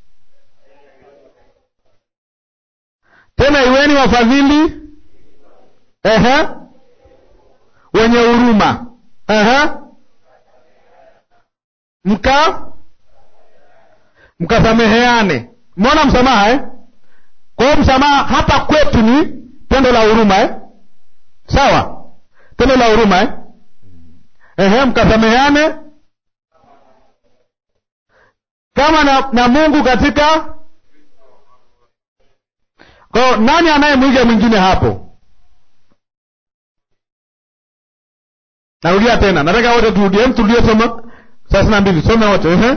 Tena iweni wafadhili, ehe, wenye huruma, ehe, mka mkasameheane. Mbona msamaha eh? Kwa hiyo msamaha hapa kwetu ni tendo la huruma eh? Sawa, tendo la huruma eh? Ehe, mkasameheane kama na, na Mungu katika. Kwa hiyo nani anayemwiga mwingine hapo? Narudia tena, nataka wote turudie, turudie soma thelathini na mbili, some wote ehe,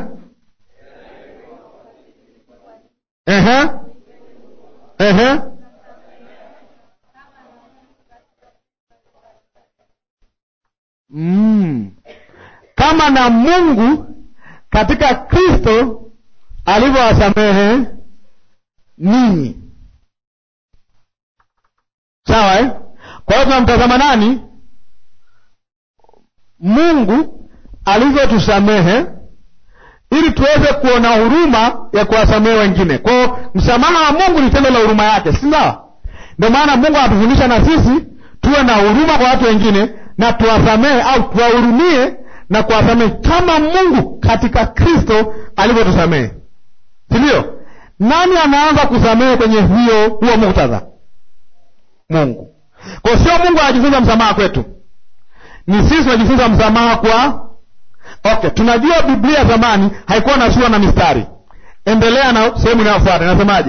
ehe Ehe. Mm. Kama na Mungu katika Kristo alivyowasamehe ninyi. Sawa eh? Kwa hiyo tunamtazama nani? Mungu alivyotusamehe ili tuweze kuona huruma ya kuwasamehe wengine. Kwa hiyo msamaha wa Mungu ni tendo la huruma yake, si sawa? Ndio maana Mungu anatufundisha na sisi tuwe na huruma kwa watu wengine na tuwasamehe au tuwahurumie na kuwasamehe kama Mungu katika Kristo alivyotusamehe, si ndio? Nani anaanza kusamehe kwenye hiyo huo muktadha? Mungu. Kwa sio Mungu anajifunza msamaha kwetu, ni sisi tunajifunza msamaha kwa Okay, tunajua Biblia zamani haikuwa na sura na mistari. Endelea na sehemu inayofuata, inasemaje?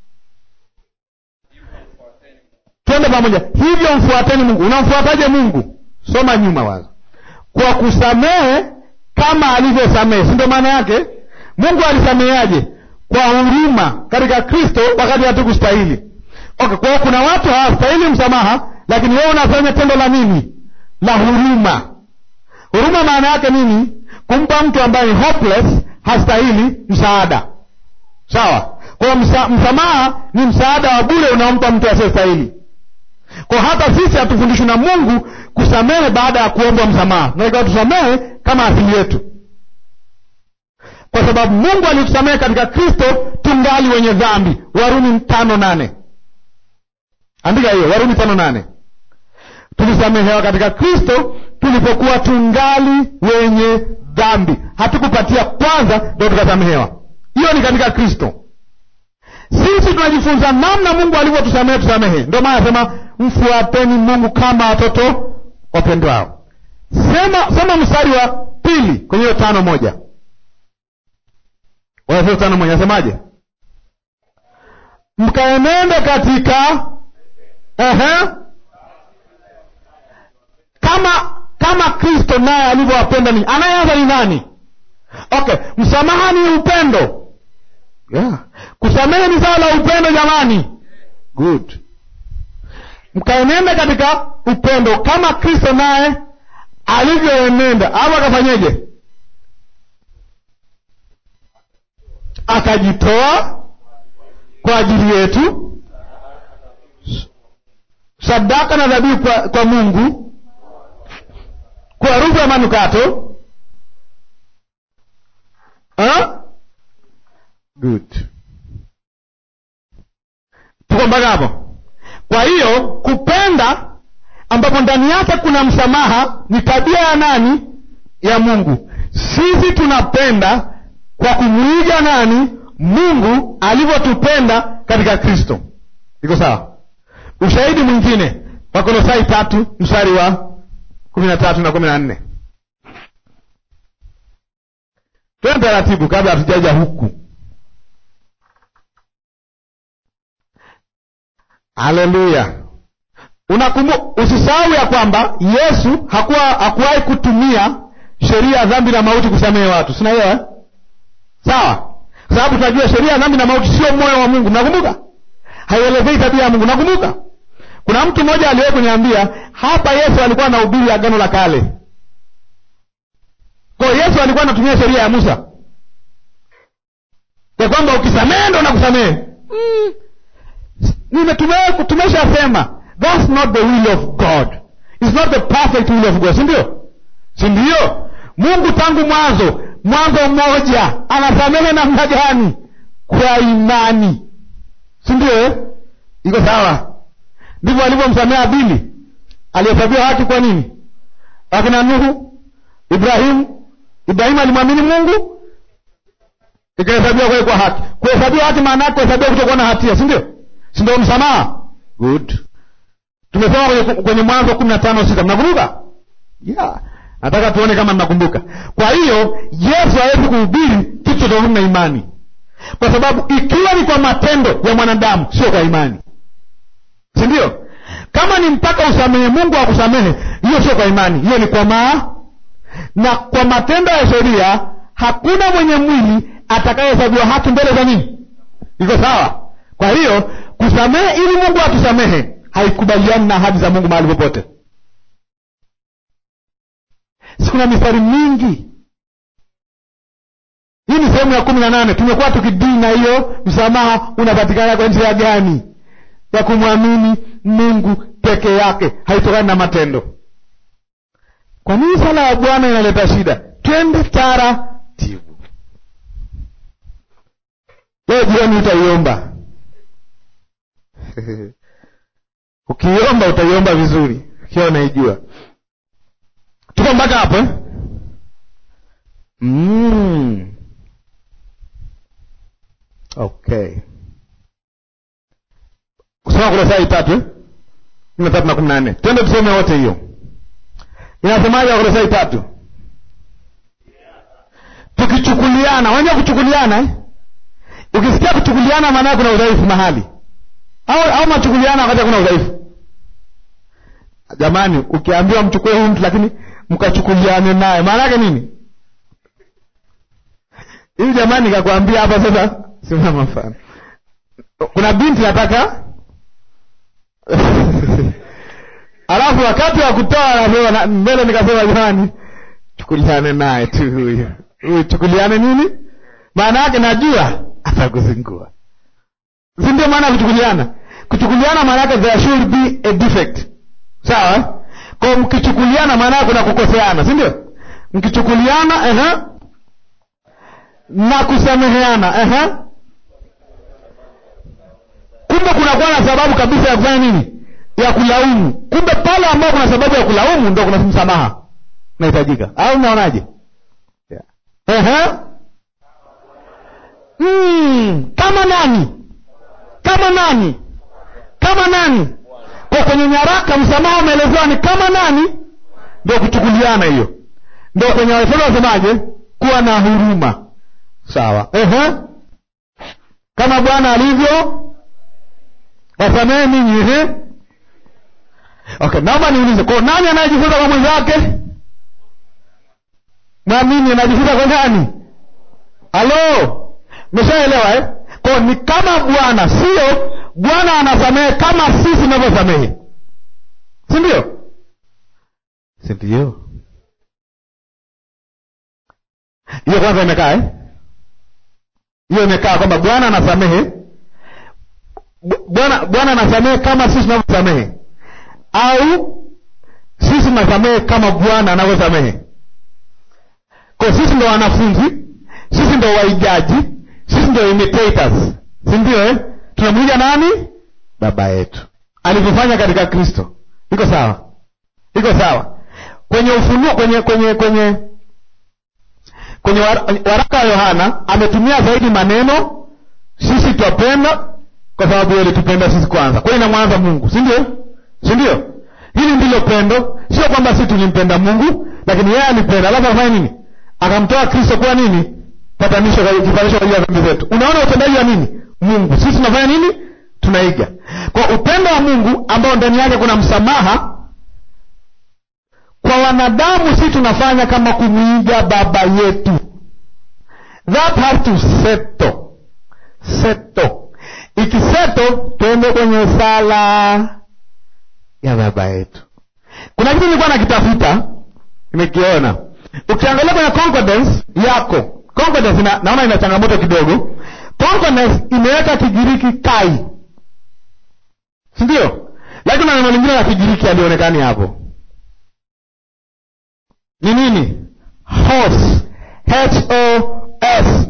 Twende pamoja. Hivyo mfuateni Mungu. Unamfuataje Mungu? Soma nyuma wazo, kwa kusamehe kama alivyosamehe, si ndio maana yake? Mungu alisameheaje? Kwa huruma katika Kristo, wakati hatukustahili. Okay, kwa hiyo kuna watu hawastahili msamaha, lakini wewe unafanya tendo la nini? La huruma. Huruma maana yake nini? Kumpa mtu ambaye ni hopeless, hastahili msaada. Sawa. Kwa hiyo msa, msamaha ni msaada wa bure unaompa mtu asiyestahili. Kwa hata sisi hatufundishwi na Mungu kusamehe baada ya kuombwa msamaha, tunatakiwa tusamehe kama asili yetu, kwa sababu Mungu alitusamehe katika Kristo tungali wenye dhambi. Warumi tano nane. Andika hiyo, Warumi tano nane. Tulisamehewa katika Kristo tulipokuwa tungali wenye dhambi. Hatukupatia kwanza ndio tukasamehewa. Hiyo ni katika Kristo. Sisi tunajifunza namna Mungu alivyotusamehe tusamehe. Ndio maana anasema mfuateni Mungu kama watoto wapendwao. Sema sema mstari wa pili kwenye hiyo tano moja. Waefeso tano moja nasemaje? Mkaenende katika ehe kama kama Kristo naye alivyowapenda ninyi. Anayeanza ni nani? Okay, msamaha ni upendo. Yeah. Kusamehe ni sawa la upendo jamani. Good. Mkaenenda katika upendo kama Kristo naye alivyoenenda, au akafanyeje? Akajitoa kwa ajili yetu, sadaka na dhabihu kwa, kwa Mungu kwa harufu ya manukato ha? Good. Tuko mpaka hapo. Kwa hiyo kupenda, ambapo ndani yake kuna msamaha, ni tabia ya nani? Ya Mungu. Sisi tunapenda kwa kumwiga nani? Mungu alivyotupenda katika Kristo. Iko sawa? Ushahidi mwingine Wakolosai tatu mstari wa kumi na tatu na kumi na nne. Twende taratibu kabla hatujaja huku. Haleluya! Unakumbuka, usisahau ya kwamba Yesu hakuwa hakuwahi kutumia sheria ya dhambi na mauti kusamehe watu, sina hiyo eh? Sawa, kwa sababu tunajua sheria ya dhambi na mauti sio moyo wa Mungu. Nakumbuka haielezei tabia ya Mungu. Nakumbuka kuna mtu mmoja aliwahi kuniambia hapa, Yesu alikuwa anahubiri agano la kale. Kwa hiyo Yesu alikuwa anatumia sheria ya Musa ya kwamba ukisamehe ndo nakusamehe. Mm. Tumeshasema that's not the will of God, it's not the perfect will of God, si ndio? Si ndio? Mungu tangu mwanzo Mwanzo mmoja anasamehe namna gani? Kwa imani, si ndio eh? Iko sawa? Ndivyo alivyomsamehe Abili, alihesabiwa haki. Kwa nini? Akina Nuhu, Ibrahimu. Ibrahimu alimwamini Mungu, ikahesabiwa kwake kwa haki. Kuhesabiwa haki maana yake kuhesabiwa kutokuwa na hatia, si ndio? Si ndio msamaha? Good. Tumesoma kwenye, kwenye Mwanzo kumi na tano sita mnakumbuka? Yeah. Nataka tuone kama mnakumbuka. Kwa hiyo Yesu hawezi kuhubiri kitu tofauti na imani, kwa sababu ikiwa ni kwa matendo ya mwanadamu, sio kwa imani, si ndio? Kama ni mpaka usamehe Mungu akusamehe, hiyo sio kwa imani, hiyo ni kwa maa na kwa matendo ya sheria. Hakuna mwenye mwili atakayehesabiwa haki mbele za nini? Iko sawa? Kwa hiyo kusamehe ili Mungu atusamehe haikubaliani na ahadi za Mungu mahali popote. Si kuna mistari mingi. Hii ni sehemu ya kumi na nane. Tumekuwa tukidili na hiyo msamaha unapatikana kwa njia gani? Ya kumwamini Mungu peke yake, haitokani na matendo. Kwa nini sala ya Bwana inaleta shida? Twende taratibu. Leo jioni utaiomba ukiomba utaiomba vizuri, ukiwa unaijua. Tuko mpaka hapo eh? mm. Okay, kusoma Kolosai tatu eh? kumi na tatu na kumi na nne. Twende tusome wote hiyo. Inasemaje Wakolosai tatu? Tukichukuliana, unajua kuchukuliana eh? Ukisikia kuchukuliana, maana yake kuna udhaifu mahali au au machukuliana wakati hakuna udhaifu. Jamani, ukiambiwa mchukue huyu mtu lakini mkachukuliane naye, maana yake nini? Hivi jamani, nikakwambia hapa sasa, simama mfano, kuna binti nataka alafu wakati wa kutoa anasema mbele, nikasema jamani, chukuliane naye tu huyu huyu, chukuliane nini? Maana yake najua atakuzingua, si ndio? Maana kuchukuliana, kuchukuliana maana yake there should be a defect, sawa? Kwa mkichukuliana, maana yake kuna kukoseana, si ndio? Mkichukuliana ehe, na kusameheana ehe, kumbe kunakuwa na sababu kabisa ya kufanya nini? ya kulaumu. Kumbe pale ambapo kuna sababu ya kulaumu ndo kuna msamaha unahitajika, au unaonaje? yeah. Ehe. Mm, kama nani? Kama nani? Kama nani? Kwa kwenye nyaraka msamaha umeelezewa ni kama nani? Ndio kuchukuliana hiyo, ndio kwenye Waefeso wasemaje? Kuwa na huruma, sawa. Ehe. Kama Bwana alivyo wasamehe ninyi. Ehe. Okay, naomba niulize, kwa nani anayejifunza kwa mwenzake? Mwamini anajifunza kwa nani? Halo, meshaelewa eh? Kwa ni kama Bwana, sio Bwana anasamehe kama sisi tunavyosamehe, si ndio? Si ndio? Hiyo kwanza imekaa eh? Hiyo imekaa kwamba Bwana anasamehe, Bwana Bwana anasamehe kama sisi tunavyosamehe au sisi tunasamehe kama Bwana anavyosamehe. Kwa sisi ndo wanafunzi, sisi ndo waigaji, sisi ndio imitators si ndio eh? tunamwiga nani baba yetu alivyofanya katika kristo iko sawa iko sawa kwenye ufunuo kwenye kwenye kwenye kwenye war- waraka wa yohana ametumia zaidi maneno sisi twapenda kwa sababu yeye alitupenda sisi kwanza kwa hiyo inamwanza mungu si ndio si ndio hili ndilo pendo sio kwamba sisi tulimpenda mungu lakini yeye alipenda alafu afanya nini akamtoa kristo kuwa nini patanisho kwa- kipanisho kwa ajili ya dhambi zetu unaona utendaji wa nini mungu sisi tunafanya nini tunaiga kwa upendo wa mungu ambao ndani yake kuna msamaha kwa wanadamu si tunafanya kama kumwiga baba yetu that has to settle settle ikiseto tuende kwenye sala ya baba yetu kuna kitu nilikuwa nakitafuta nimekiona ukiangalia kwenye concordance yako concordance ina, naona ina changamoto kidogo concordance imeweka kigiriki kai sindio lakini na neno lingine la kigiriki alionekani hapo ni nini hos h o s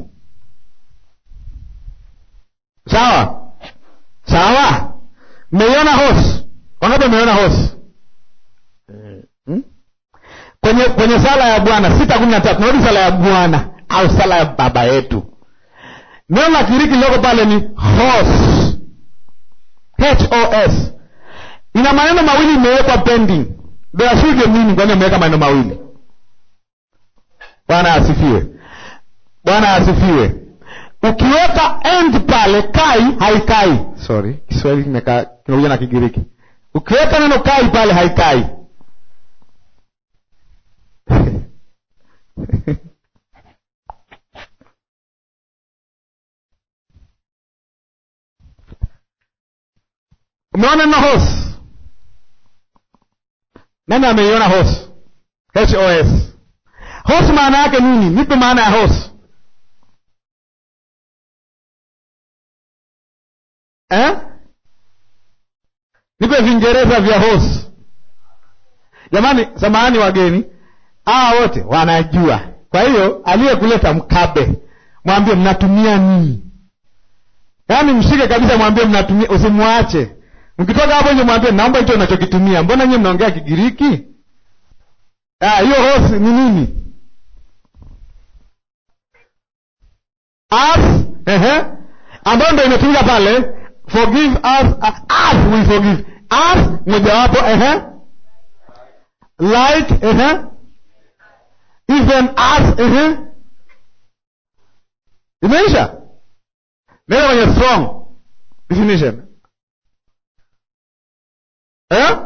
sawa sawa mmeiona hos wangapi mmeiona hos hmm? kwenye kwenye sala ya bwana sita kumi na tatu narudi sala ya bwana au sala ya baba yetu neno la kiriki liloko pale ni hos hos ina maneno mawili imewekwa pending doashuje mini kwani ameweka maneno mawili bwana asifiwe bwana asifiwe ukiweka end pale kai haikai sorry kiswahili kimekaa- kimekuja na kigiriki ukiweka neno kai pale haikai umeona neno hos nani ameiona hos hos hos maana yake nini nipe maana ya hos eh? nipe vingereza vya hos jamani samahani wageni hawa wote wanajua kwa hiyo aliyekuleta mkabe mwambie mnatumia nini yaani mshike kabisa mwambie mnatumia usimwache mkitoka hapo nje mwambie naomba hicho unachokitumia mbona nyie mnaongea kigiriki Ah, hiyo hos ni nini as ehe ambayo ndo imetumika pale forgive us uh, as we forgive as mojawapo ehe like ehe even as ehe imeisha nenda kwenye strong definition eh?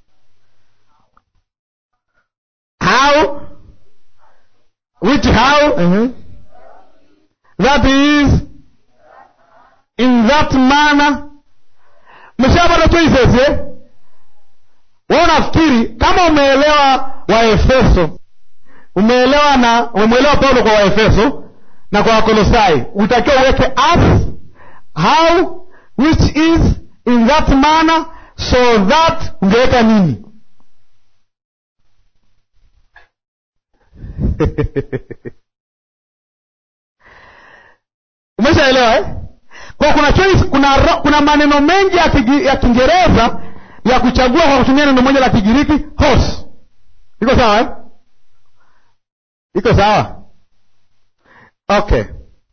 how which how uh-huh. that is in that manner mshapata choices eh? wewe unafikiri kama umeelewa waefeso umeelewa na umemwelewa paulo kwa waefeso na kwa wakolosai utakiwa uweke as how which is in that manner so that ungeweka nini umeshaelewa eh? kwa kuna choice, kuna, ro- kuna maneno mengi ya, kigi, ya kiingereza ya kuchagua kwa kutumia neno moja la kigiriki horse iko sawa eh? iko sawa okay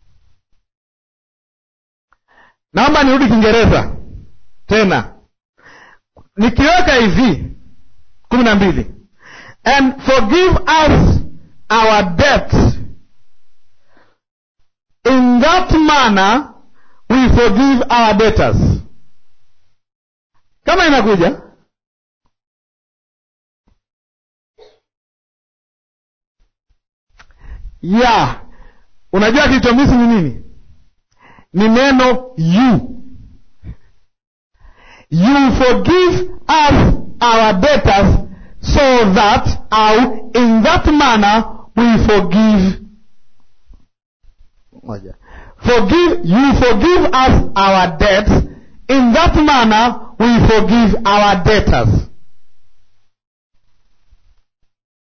naomba nirudi kiingereza tena nikiweka hivi kumi na mbili and forgive us our debts in that manner we forgive our debtors kama inakuja ya unajua kilichomisi ni nini ni neno you you forgive us our debtors so that au in that manner we forgive moja forgive you forgive us our debts in that manner we forgive our debtors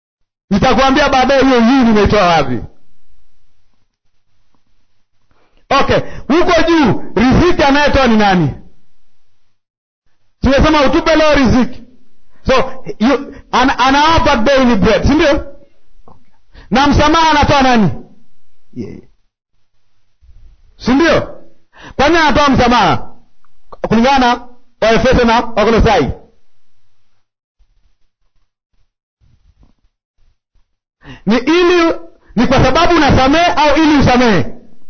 nitakuambia baadaye hiyo hii nimeitoa wapi okay huko juu riziki anayetoa ni nani tumesema utupe leo riziki so you, an, anawapa daily bread si ndio na msamaha anatoa nani yeah. si ndio kwa nini anatoa msamaha kulingana na waefeso na wakolosai ni ili ni kwa sababu unasamehe au ili usamehe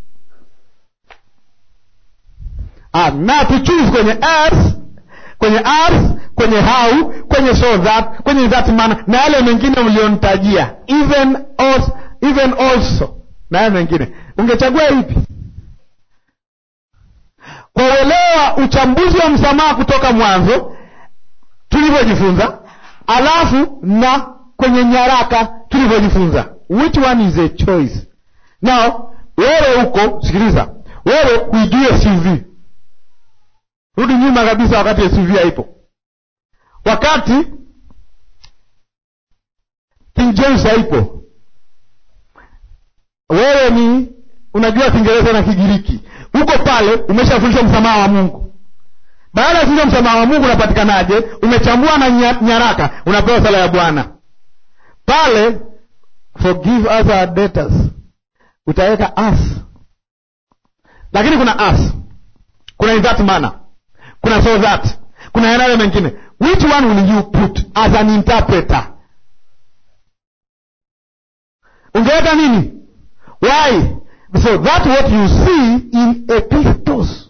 ah, na tuchuse kwenye earth, kwenye earth, kwenye how kwenye so that kwenye that manner na yale mengine ulionitajia even also, even also na yale mengine ungechagua ipi kwa uelewa uchambuzi wa msamaha kutoka mwanzo tulivyojifunza alafu na kwenye nyaraka tulivyojifunza which one is a choice now wewe huko sikiliza wewe huijue suv rudi nyuma kabisa wakati suv haipo wakati king james haipo wewe ni unajua kiingereza na kigiriki huko pale umeshafundishwa msamaha wa mungu baada ya kufundishwa msamaha wa mungu unapatikanaje umechambua na nya- nyaraka unapewa sala ya bwana pale forgive us our debtors utaweka us lakini kuna us kuna in that manner kuna so that kuna yanayo mengine which one will you put as an interpreter ungeweka nini why so that what you see in epistles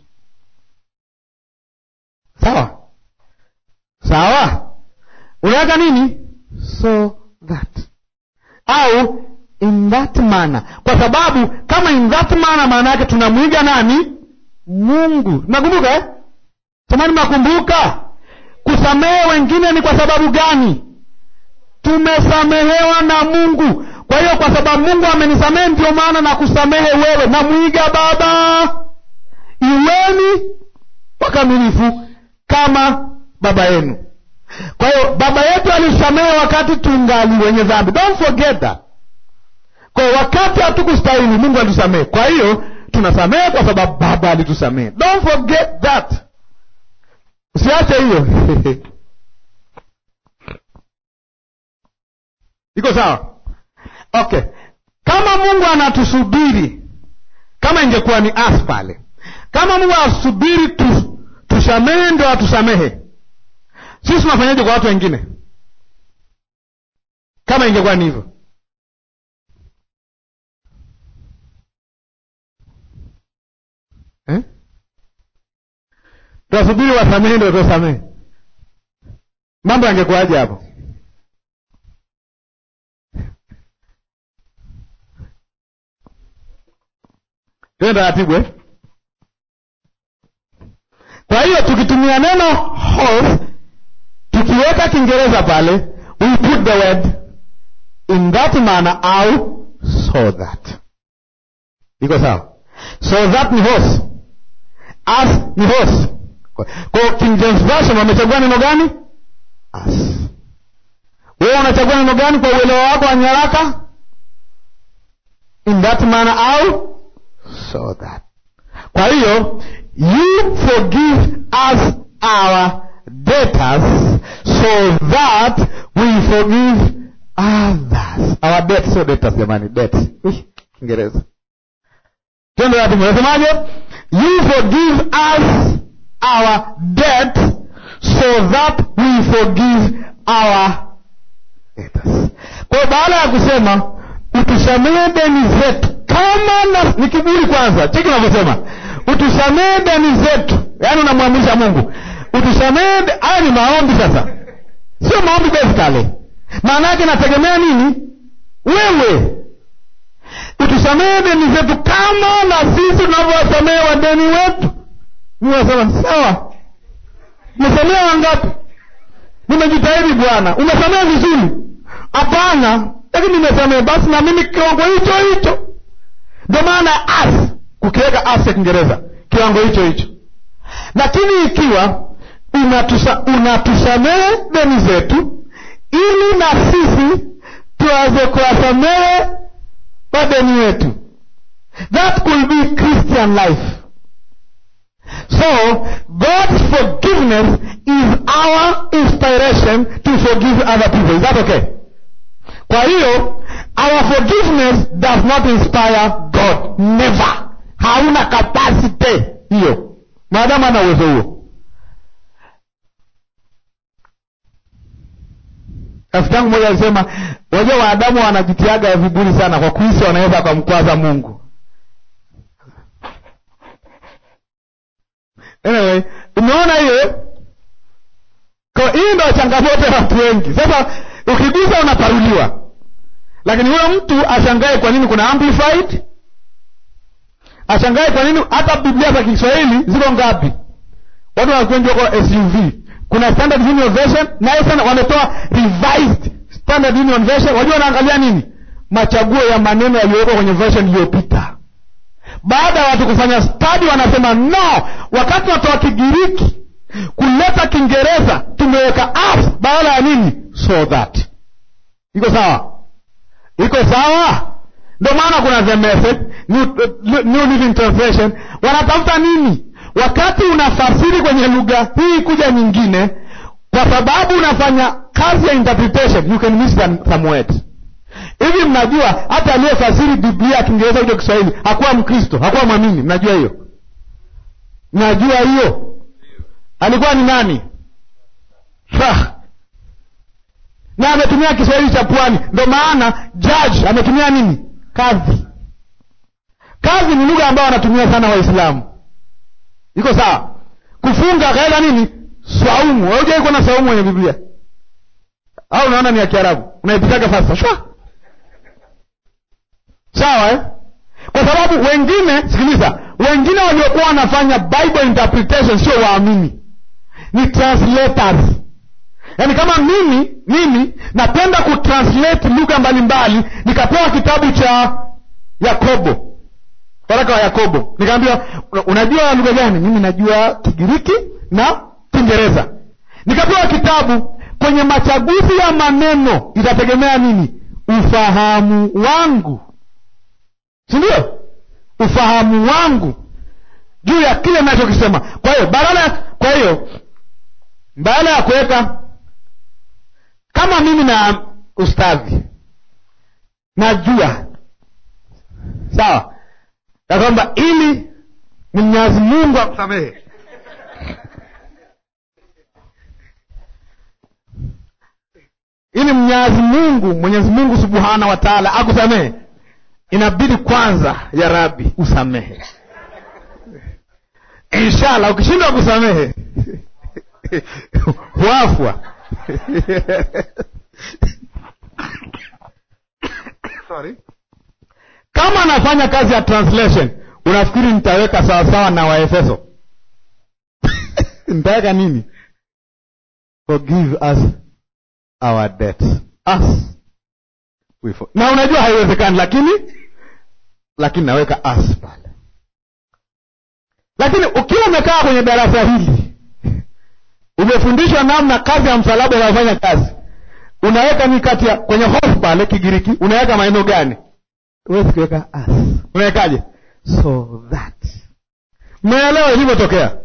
sawa sawa unaweka nini so that au in that manner kwa sababu kama in that manner maana yake tunamwiga nani mungu nakumbuka eh? tamani makumbuka kusamehe wengine ni kwa sababu gani tumesamehewa na mungu kwa hiyo kwa sababu mungu amenisamehe ndio maana na kusamehe wewe namwiga baba iweni wakamilifu kama baba yenu kwa hiyo baba yetu alisamehe wakati tungali wenye dhambi don't forget that kwa hiyo wakati hatukustahili mungu alitusamehe kwa hiyo tunasamehe kwa sababu baba alitusamehe don't forget that usiache hiyo iko sawa okay kama mungu anatusubiri kama ingekuwa ni as pale kama mungu anasubiri tu, tusamehe ndio atusamehe sisi tunafanyaje kwa watu wengine kama ingekuwa ni hivyo eh? tuwasubiri wasamehe ndio tusamehe mambo yangekuwaje hapo tuwe taratibu eh? kwa hiyo tukitumia neno horse tukiweka kiingereza pale we put the word in that manner au so that iko sawa so that ni horse as ni horse kwa hiyo king james version wamechagua neno gani as wewe unachagua neno gani kwa uelewa wako wa nyaraka in that manner au so that kwa hiyo you forgive us our debtors so that we forgive others our debts so debtors jamani debts Ih, kiingereza twende wapi unasemaje you forgive us our debt so that we forgive our debtors kwa hiyo baada ya kusema utusamehe deni zetu kama na ni kiburi kwanza cheki unavyosema utusamehe deni zetu yaani unamwamrisha mungu utusamehe de- haya ni maombi sasa sio maombi basically maana yake nategemea nini wewe utusamehe deni zetu kama na sisi tunavyowasamehe wadeni wetu niwasema sawa umesamehe wangapi nimejitahidi bwana umesamehe vizuri hapana lakini nimesamehe basi na mimi kiwango hicho hicho ndio maana as kukiweka as ya kiingereza kiwango hicho hicho lakini ikiwa unatusa, unatusamehe deni zetu ili na sisi tuweze kuwasamehe wadeni wetu that could be christian life so god's forgiveness is our inspiration to forgive other people is that okay kwa hiyo our forgiveness does not inspire god never hauna capacity hiyo maadamu ana uwezo huo rafiki yangu mmoja alisema wajua waadamu wanajitiaga viburi sana kwa kuhisi wanaweza wakamkwaza mungu anyway umeona hiyo Kwa hii ndo changamoto ya watu wengi sasa ukigusa unaparuliwa lakini huyo mtu ashangae kwa nini kuna amplified ashangae kwa nini hata biblia za kiswahili ziko ngapi watu wanakuenjwa kwa suv kuna standard union version naye sana wametoa revised standard union version wajua wanaangalia nini machaguo ya maneno yaliyowekwa kwenye version iliyopita baada ya watu kufanya stadi wanasema no wakati watoa kigiriki kuleta kiingereza tumeweka as badala ya nini so that iko sawa iko sawa ndio maana kuna the message new, uh, new living translation wanatafuta nini wakati unafasiri kwenye lugha hii kuja nyingine kwa sababu unafanya kazi ya interpretation you can miss some, some words hivi mnajua hata aliyefasiri biblia ya kiingereza kuja kiswahili hakuwa mkristo hakuwa mwamini mnajua hiyo mnajua hiyo alikuwa ni nani Shah. na ametumia kiswahili cha pwani ndo maana judge ametumia nini kadhi kadhi ni lugha ambayo wanatumia sana waislamu iko sawa kufunga akaenda nini swaumu haujai kuona swaumu kwenye biblia au unaona ni ya kiarabu unaipitaga sasa shwa sawa eh? kwa sababu wengine sikiliza wengine waliokuwa wanafanya bible interpretation sio waamini ni translators yaani kama mimi mimi napenda kutranslate lugha mbalimbali nikapewa kitabu cha yakobo waraka wa yakobo nikaambiwa unajua lugha gani mimi najua kigiriki na kiingereza nikapewa kitabu kwenye machaguzi ya maneno itategemea nini ufahamu wangu si ndio ufahamu wangu juu ya kile nachokisema kwa hiyo badala kwa hiyo badala ya kuweka kama mimi na ustadhi najua sawa ya kwamba ili mwenyezi mungu akusamehe ili mwenyezi mungu mwenyezi mungu subhanahu wa taala akusamehe inabidi kwanza ya rabi usamehe inshallah ukishindwa kusamehe wafwa Sorry. kama anafanya kazi ya translation unafikiri nitaweka sawasawa na waefeso nitaweka nini forgive us our debts us we for... na unajua haiwezekani lakini lakini naweka us pale lakini ukiwa umekaa kwenye darasa hili umefundishwa namna kazi ya msalaba inayofanya kazi unaweka ni kati ya kwenye hofu pale kigiriki unaweka maneno gani huwezi kuweka us unawekaje so that mmeelewa ilivyotokea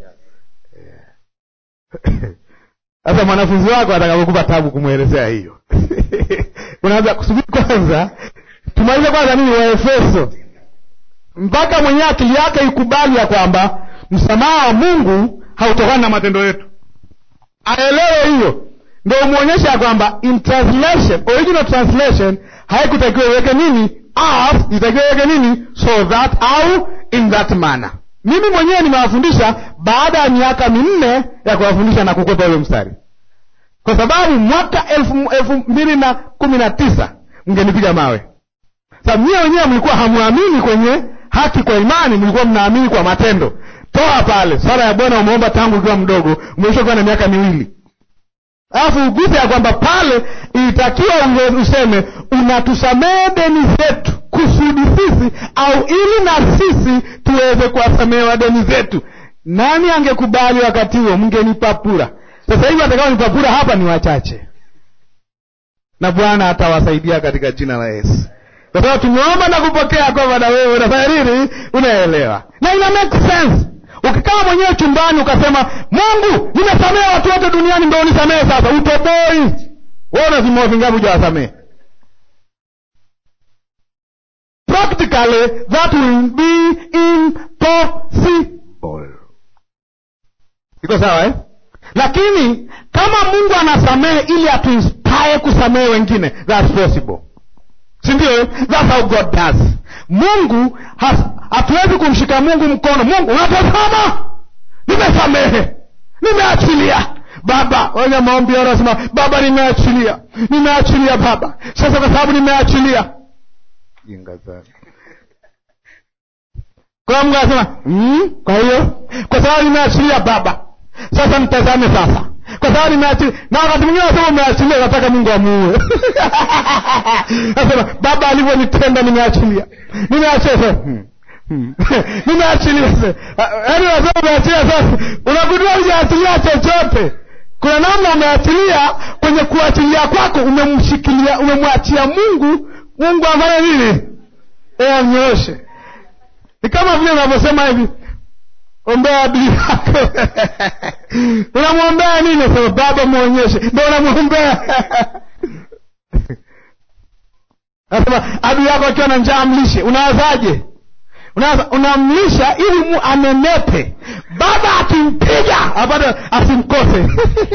sasa mwanafunzi wako atakapokupa tabu kumwelezea hiyo unaanza kusubiri kwanza tumalize kwanza nini waefeso mpaka mwenyewe akili yake ikubali ya kwamba msamaha wa mungu hautokani na matendo yetu aelewe hiyo ndo umwonyesha ya kwamba in translation original translation haikutakiwa iweke nini as itakiwa iweke nini so that au in that manner mimi mwenyewe nimewafundisha baada ya miaka minne ya kuwafundisha na kukwepa ule mstari kwa sababu mwaka elfu, elfu mbili na kumi na tisa mngenipiga mawe sa nyie wenyewe mlikuwa hamwamini kwenye haki kwa imani mlikuwa mnaamini kwa matendo toa pale sala ya bwana umeomba tangu ukiwa mdogo umeisha kuwa na miaka miwili alafu uguse ya kwamba pale ilitakiwa useme unatusamehe deni zetu kusudi sisi au ili na sisi tuweze kuwasamehewa deni zetu nani angekubali wakati huo mngenipapura sasa hivi atakaonipapura hapa ni wachache na bwana atawasaidia katika jina la yesu kwa sababu tumeomba na kupokea kwamba na wewe unafanya nini unaelewa na ina make sense ukikaa mwenyewe chumbani ukasema mungu nimesamehe watu wote duniani ndo unisamehe sasa utoboi wewe unazimoa vingapi hujawasamehe practically that will be impossible iko sawa eh? lakini kama mungu anasamehe ili atuinspire kusamehe wengine thats possible sindio thats how god does mungu hatuwezi kumshika mungu mkono mungu unatazama nimesamehe nimeachilia baba wenye maombi yao anasema baba nimeachilia nimeachilia baba sasa kwa sababu nimeachilia jinga sana kwa mungu anasema mm, kwa hiyo kwa sababu nimeachilia baba sasa mtazame sasa kwa sababu nimeachilia na wakati mwingine nasema umeachilia nataka mungu amuue nasema baba alivyonitenda nimeachilia nimeachilia sasa hmm. hmm. nimeachilia sasa yaani nasema umeachilia sasa unagundua hujaachilia chochote kuna namna umeachilia kwenye kuachilia kwako umemshikilia umemwachia mungu mungu afanye nini amnyooshe ni kama vile unavyosema hivi ombea adui yako unamwombea nini sema baba mwonyeshe ndo unamwombea nasema adui yako akiwa na njaa mlishe unawazaje Unawaza, unamlisha ili mu anenepe baba akimpiga apate asimkose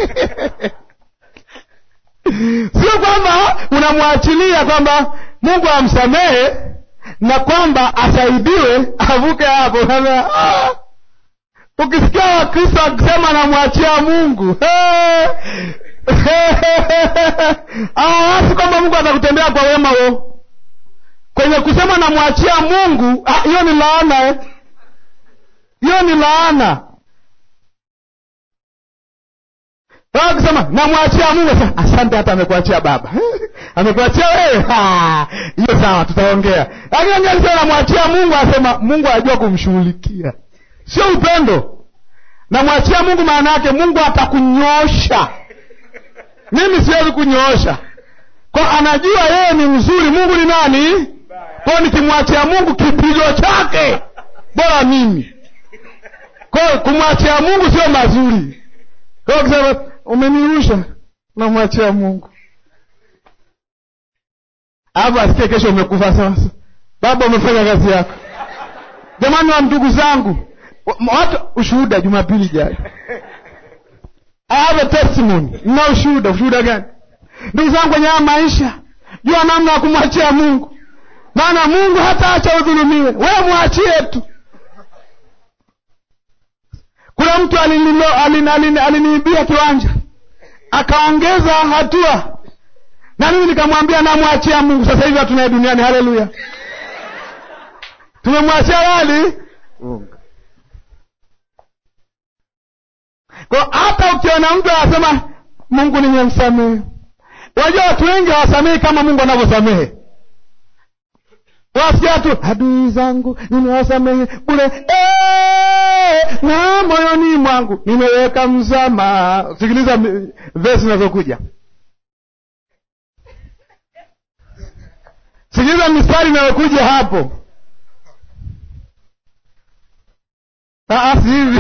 sio kwamba unamwachilia kwamba mungu amsamehe na kwamba asaidiwe avuke hapo ah! ukisikia wakristo akisema namwachia mungu awawasi kwamba mungu atakutendea kwa wema wo kwenye kusema namwachia mungu hiyo ni laana hiyo ni laana akisema namwachia mungu asante hata amekuachia baba amekuachia wewe hiyo sawa tutaongea lakini angesema namwachia mungu asema mungu anajua kumshughulikia sio upendo namwachia mungu maana yake mungu atakunyosha mimi siwezi kunyoosha kwa anajua yeye ni mzuri mungu ni nani kwao nikimwachia mungu kipigo chake bora mimi kwao kumwachia mungu sio mazuri kwao kisema umenirusha namwachia mungu alafu asikie kesho umekufa sasa baba umefanya kazi yako jamani wa ndugu zangu watu ushuhuda jumapili ijayo I have a testimony nina ushuhuda ushuhuda gani ndugu zangu kwenye haya maisha jua namna ya kumwachia mungu maana mungu hata acha udhulumiwe wewe mwachie tu kuna mtu aliniibia alini, alini, alini kiwanja akaongeza hatua na mimi nikamwambia namwachia mungu sasa hivi hatunaye duniani haleluya tumemwachia wali kwa hata ukiona mtu anasema mungu nimemsamehe unajua watu wengi hawasamehi kama mungu anavyosamehe wasikia tu adui zangu nimewasamehe bule na moyoni mwangu nimeweka msamaha sikiliza vesi zinazokuja sikiliza mistari inayokuja hapo si hivi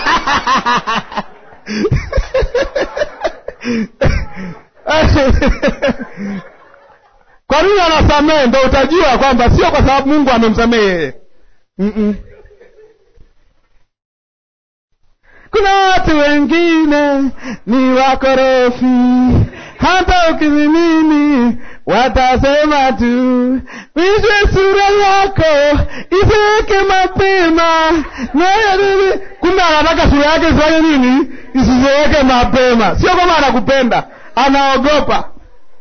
kwa nini anasamehe ndo utajua kwamba sio kwa sababu mungu amemsamehe yeye Mm-mm. kuna watu wengine ni wakorofi hata ukizimini watasema tu wishe sura yako isiweke mapema naye nini kumbe anataka sura yake isifanye nini isiziweke mapema sio kwamba anakupenda anaogopa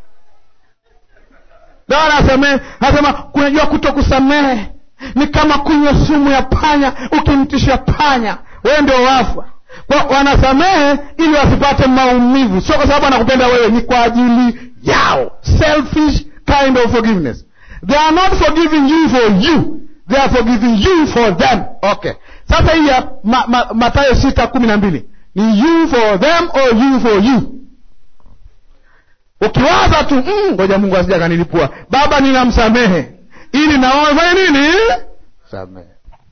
ndo anasamehe anasema kunajua kuto kusamehe ni kama kunywa sumu ya panya ukimtisha panya wewe ndio wafwa kwa wanasamehe ili wasipate maumivu sio kwa sababu anakupenda wewe ni kwa ajili yao selfish kind of forgiveness they are not forgiving you for you they are forgiving you for them okay sasa hii ya ma, ma, matayo sita kumi na mbili ni you for them or you for you ukiwaza tu ngoja mm, mungu asija kanilipua baba ninamsamehe ili na wao wafanye nini samehe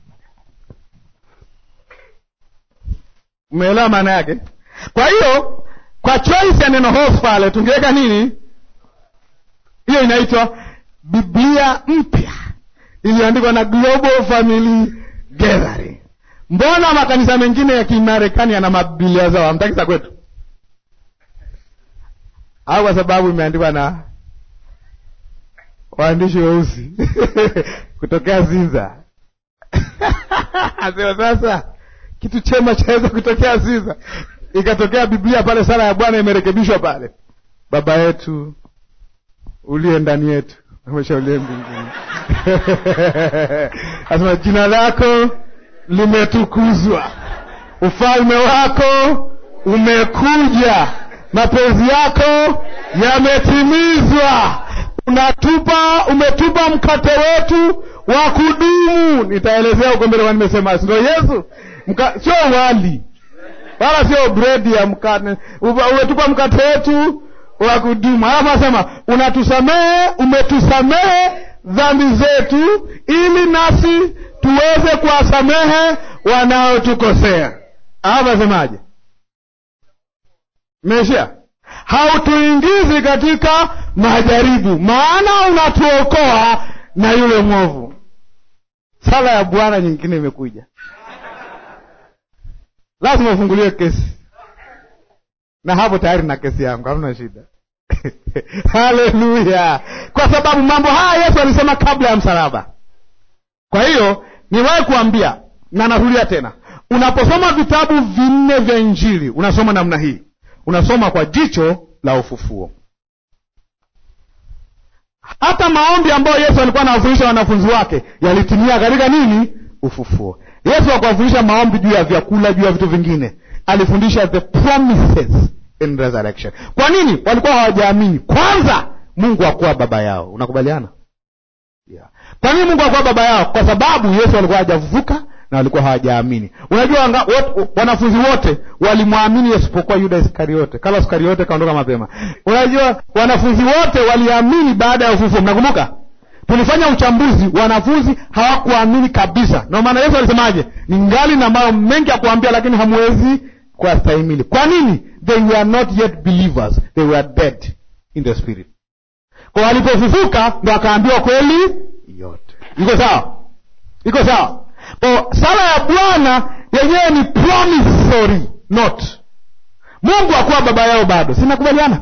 umeelewa maana yake kwa hiyo kwa choice ya neno host pale tungeweka nini hiyo inaitwa biblia mpya iliyoandikwa na global family gathering mbona makanisa mengine ya kimarekani yana mabiblia zao hamtaki za kwetu au kwa sababu imeandikwa na waandishi weusi kutokea zinza asema sasa kitu chema chaweza kutokea zinza ikatokea biblia pale sala ya bwana imerekebishwa pale baba yetu uliye ndani yetu amesha uliye mbinguni asema jina lako limetukuzwa ufalme wako umekuja mapenzi yako yametimizwa unatupa umetupa mkate wetu wa kudumu nitaelezea huko mbele nimesema ndio yesu Mka, sio wali wala sio bredi ya mkate umetupa mkate wetu wa kudumu alafu asema unatusamehe umetusamehe dhambi zetu ili nasi tuweze kuwasamehe wanaotukosea alafu asemaje meisha hautuingizi katika majaribu maana unatuokoa na yule mwovu sala ya bwana nyingine imekuja lazima ufunguliwe kesi na hapo tayari na kesi yangu hamna shida haleluya kwa sababu mambo haya yesu alisema kabla ya msalaba kwa hiyo niwahi kuambia na narudia tena unaposoma vitabu vinne vya injili unasoma namna hii unasoma kwa jicho la ufufuo hata maombi ambayo yesu alikuwa anawafundisha wanafunzi wake yalitimia katika nini ufufuo yesu akuwafundisha maombi juu ya vyakula juu ya vitu vingine alifundisha the promises in resurrection kwa nini walikuwa hawajaamini kwanza mungu akuwa baba yao unakubaliana yeah. kwa nini mungu akuwa baba yao kwa sababu yesu alikuwa hajafufuka na walikuwa hawajaamini unajua wanga, wat, wanafunzi wote walimwamini isipokuwa yuda iskariote kala iskariote kaondoka mapema unajua wanafunzi wote waliamini baada ya ufufuo mnakumbuka tulifanya uchambuzi wanafunzi hawakuamini kabisa ndio maana yesu alisemaje ni ngali na mambo mengi ya kuambia lakini hamwezi kuwastahimili kwa nini they were not yet believers they were dead in the spirit kwa walipofufuka ndo akaambiwa kweli yote iko sawa iko sawa kwa sala ya bwana yenyewe ni promissory note mungu akuwa baba yao bado sinakubaliana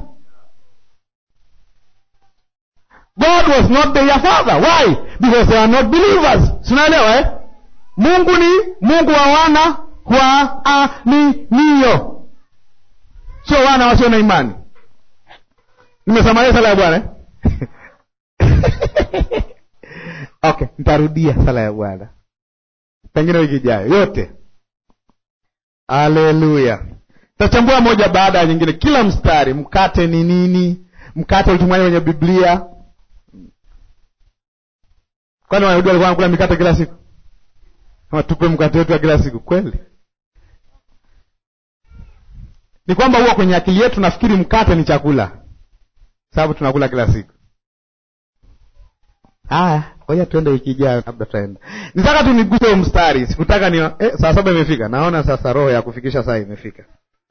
god was not their father why because they are not believers sinaelewa eh? mungu ni mungu wa wana wa aminio sio wana wasio na imani nimesamalia sala ya bwana eh? okay nitarudia sala ya bwana pengine wiki ijayo yote haleluya tachambua moja baada ya nyingine kila mstari mkate ni nini mkate ulitumwaje kwenye biblia kwani wayahudi walikuwa wanakula mikate kila siku kama tupe mkate wetu wa kila siku kweli ni kwamba huwa kwenye akili yetu nafikiri mkate ni chakula sababu tunakula kila siku haya ngoja tuende wiki ijayo labda tutaenda nitaka tu niguse huu mstari sikutaka ni eh, saa saba imefika naona sasa roho ya kufikisha saa imefika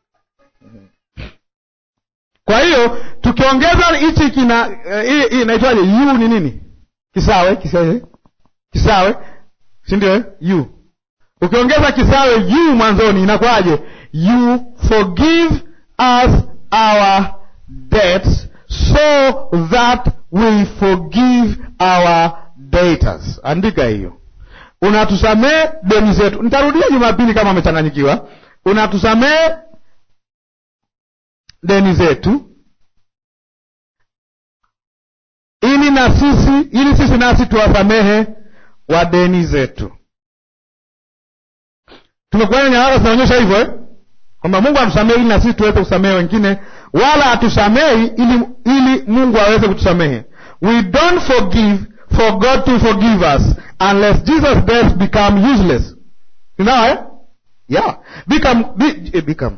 kwa hiyo tukiongeza hichi kina hii uh, inaitwaje u ni nini kisawe kisawe kisawe si ndio eh? u ukiongeza kisawe u mwanzoni inakuwaje you forgive us our debts so that we forgive our debtors andika hiyo unatusamee deni zetu nitarudia jumapili kama amechanganyikiwa unatusamee deni zetu ili na sisi ili sisi nasi tuwasamehe wa deni zetu tumekuana nyaraka zinaonyesha hivyo eh? kwamba mungu atusamehe ili na sisi tuweze kusamehe wengine wala atusamehi ili, ili mungu aweze kutusamehe we don't forgive for god to forgive us unless jesus death become useless you know, eh? yeah become, be, eh, become.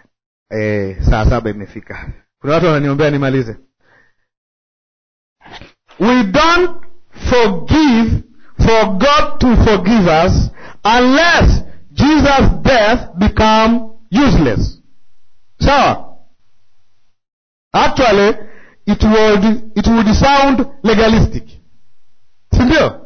Eh, saa saba imefika kuna watu wananiombea nimalize we don't forgive for God to forgive us unless Jesus death become useless sawa actually it would, it would sound legalistic si ndio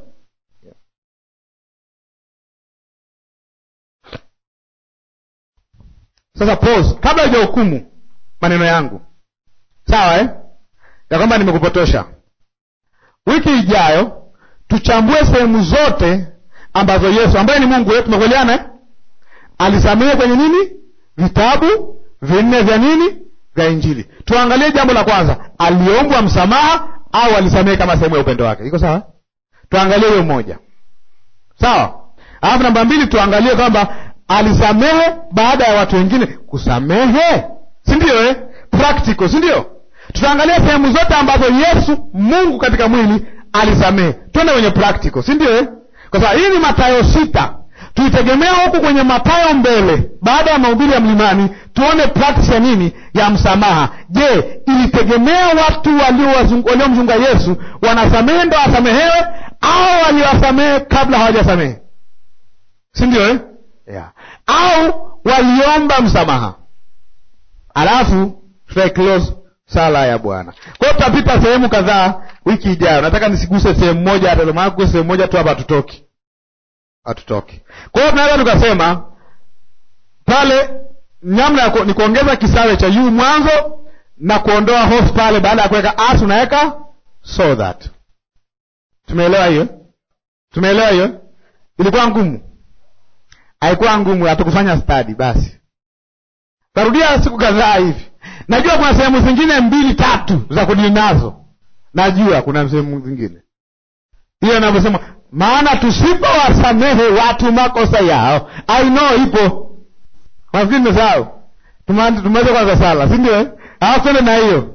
sasa pause kabla hujahukumu maneno yangu sawa eh? ya kwamba nimekupotosha wiki ijayo tuchambue sehemu zote ambazo yesu ambaye ni mungu wetu tumekubaliana eh? alisamehe kwenye nini vitabu vinne vya nini vya injili tuangalie jambo la kwanza aliombwa msamaha au alisamehe kama sehemu ya upendo wake iko sawa tuangalie hiyo moja sawa alafu namba mbili tuangalie kwamba alisamehe baada ya watu wengine kusamehe si ndio eh? practical si ndio tutaangalia sehemu zote ambazo yesu mungu katika mwili alisamehe twende kwenye practical si ndio eh? kwa sababu hii ni matayo sita tuitegemea huku kwenye matayo mbele baada ya mahubiri ya mlimani tuone practice ya nini ya msamaha je ilitegemea watu waliowazungu- waliomzunga yesu wanasamehe ndo wasamehewe au waliwasamehe kabla hawajasamehe si ndio eh? yeah. au waliomba msamaha alafu tutaiclose sala ya bwana kwa hiyo tutapita sehemu kadhaa wiki ijayo nataka nisiguse sehemu moja hata maana kugusa sehemu moja tu hapa hatutoki hatutoki kwa hiyo tunaweza tukasema pale namna ya ku- ni kuongeza kisawe cha yu mwanzo na kuondoa hof pale baada ya kuweka as unaweka so that tumeelewa hiyo tumeelewa hiyo ilikuwa ngumu haikuwa ngumu hatukufanya stadi basi tarudia siku kadhaa hivi najua kuna sehemu zingine mbili tatu za kudili nazo najua kuna sehemu zingine hiyo inavyosema maana tusipowasamehe watu makosa yao i know ipo nafikiri nimesahau Tuma- tumeweza kwanza sala si ndio eh? alafu twende na hiyo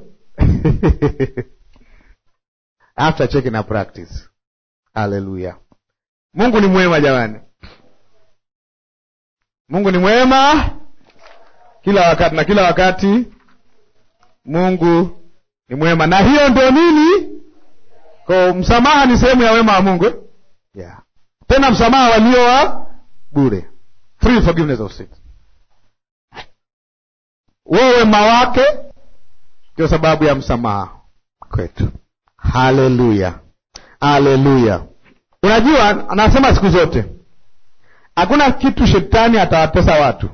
after checking na practice haleluya mungu ni mwema jamani mungu ni mwema kila wakati na kila wakati mungu ni mwema na hiyo ndio nini ko msamaha ni sehemu ya wema wa mungu eh? yeah. tena msamaha walio wa bure free forgiveness of sin huo wema wake ndio sababu ya msamaha kwetu haleluya haleluya unajua anasema siku zote hakuna kitu shetani atawatesa watu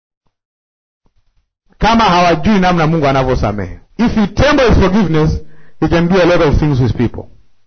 kama hawajui namna mungu anavyosamehe if he temper his forgiveness he can do a lot of things with people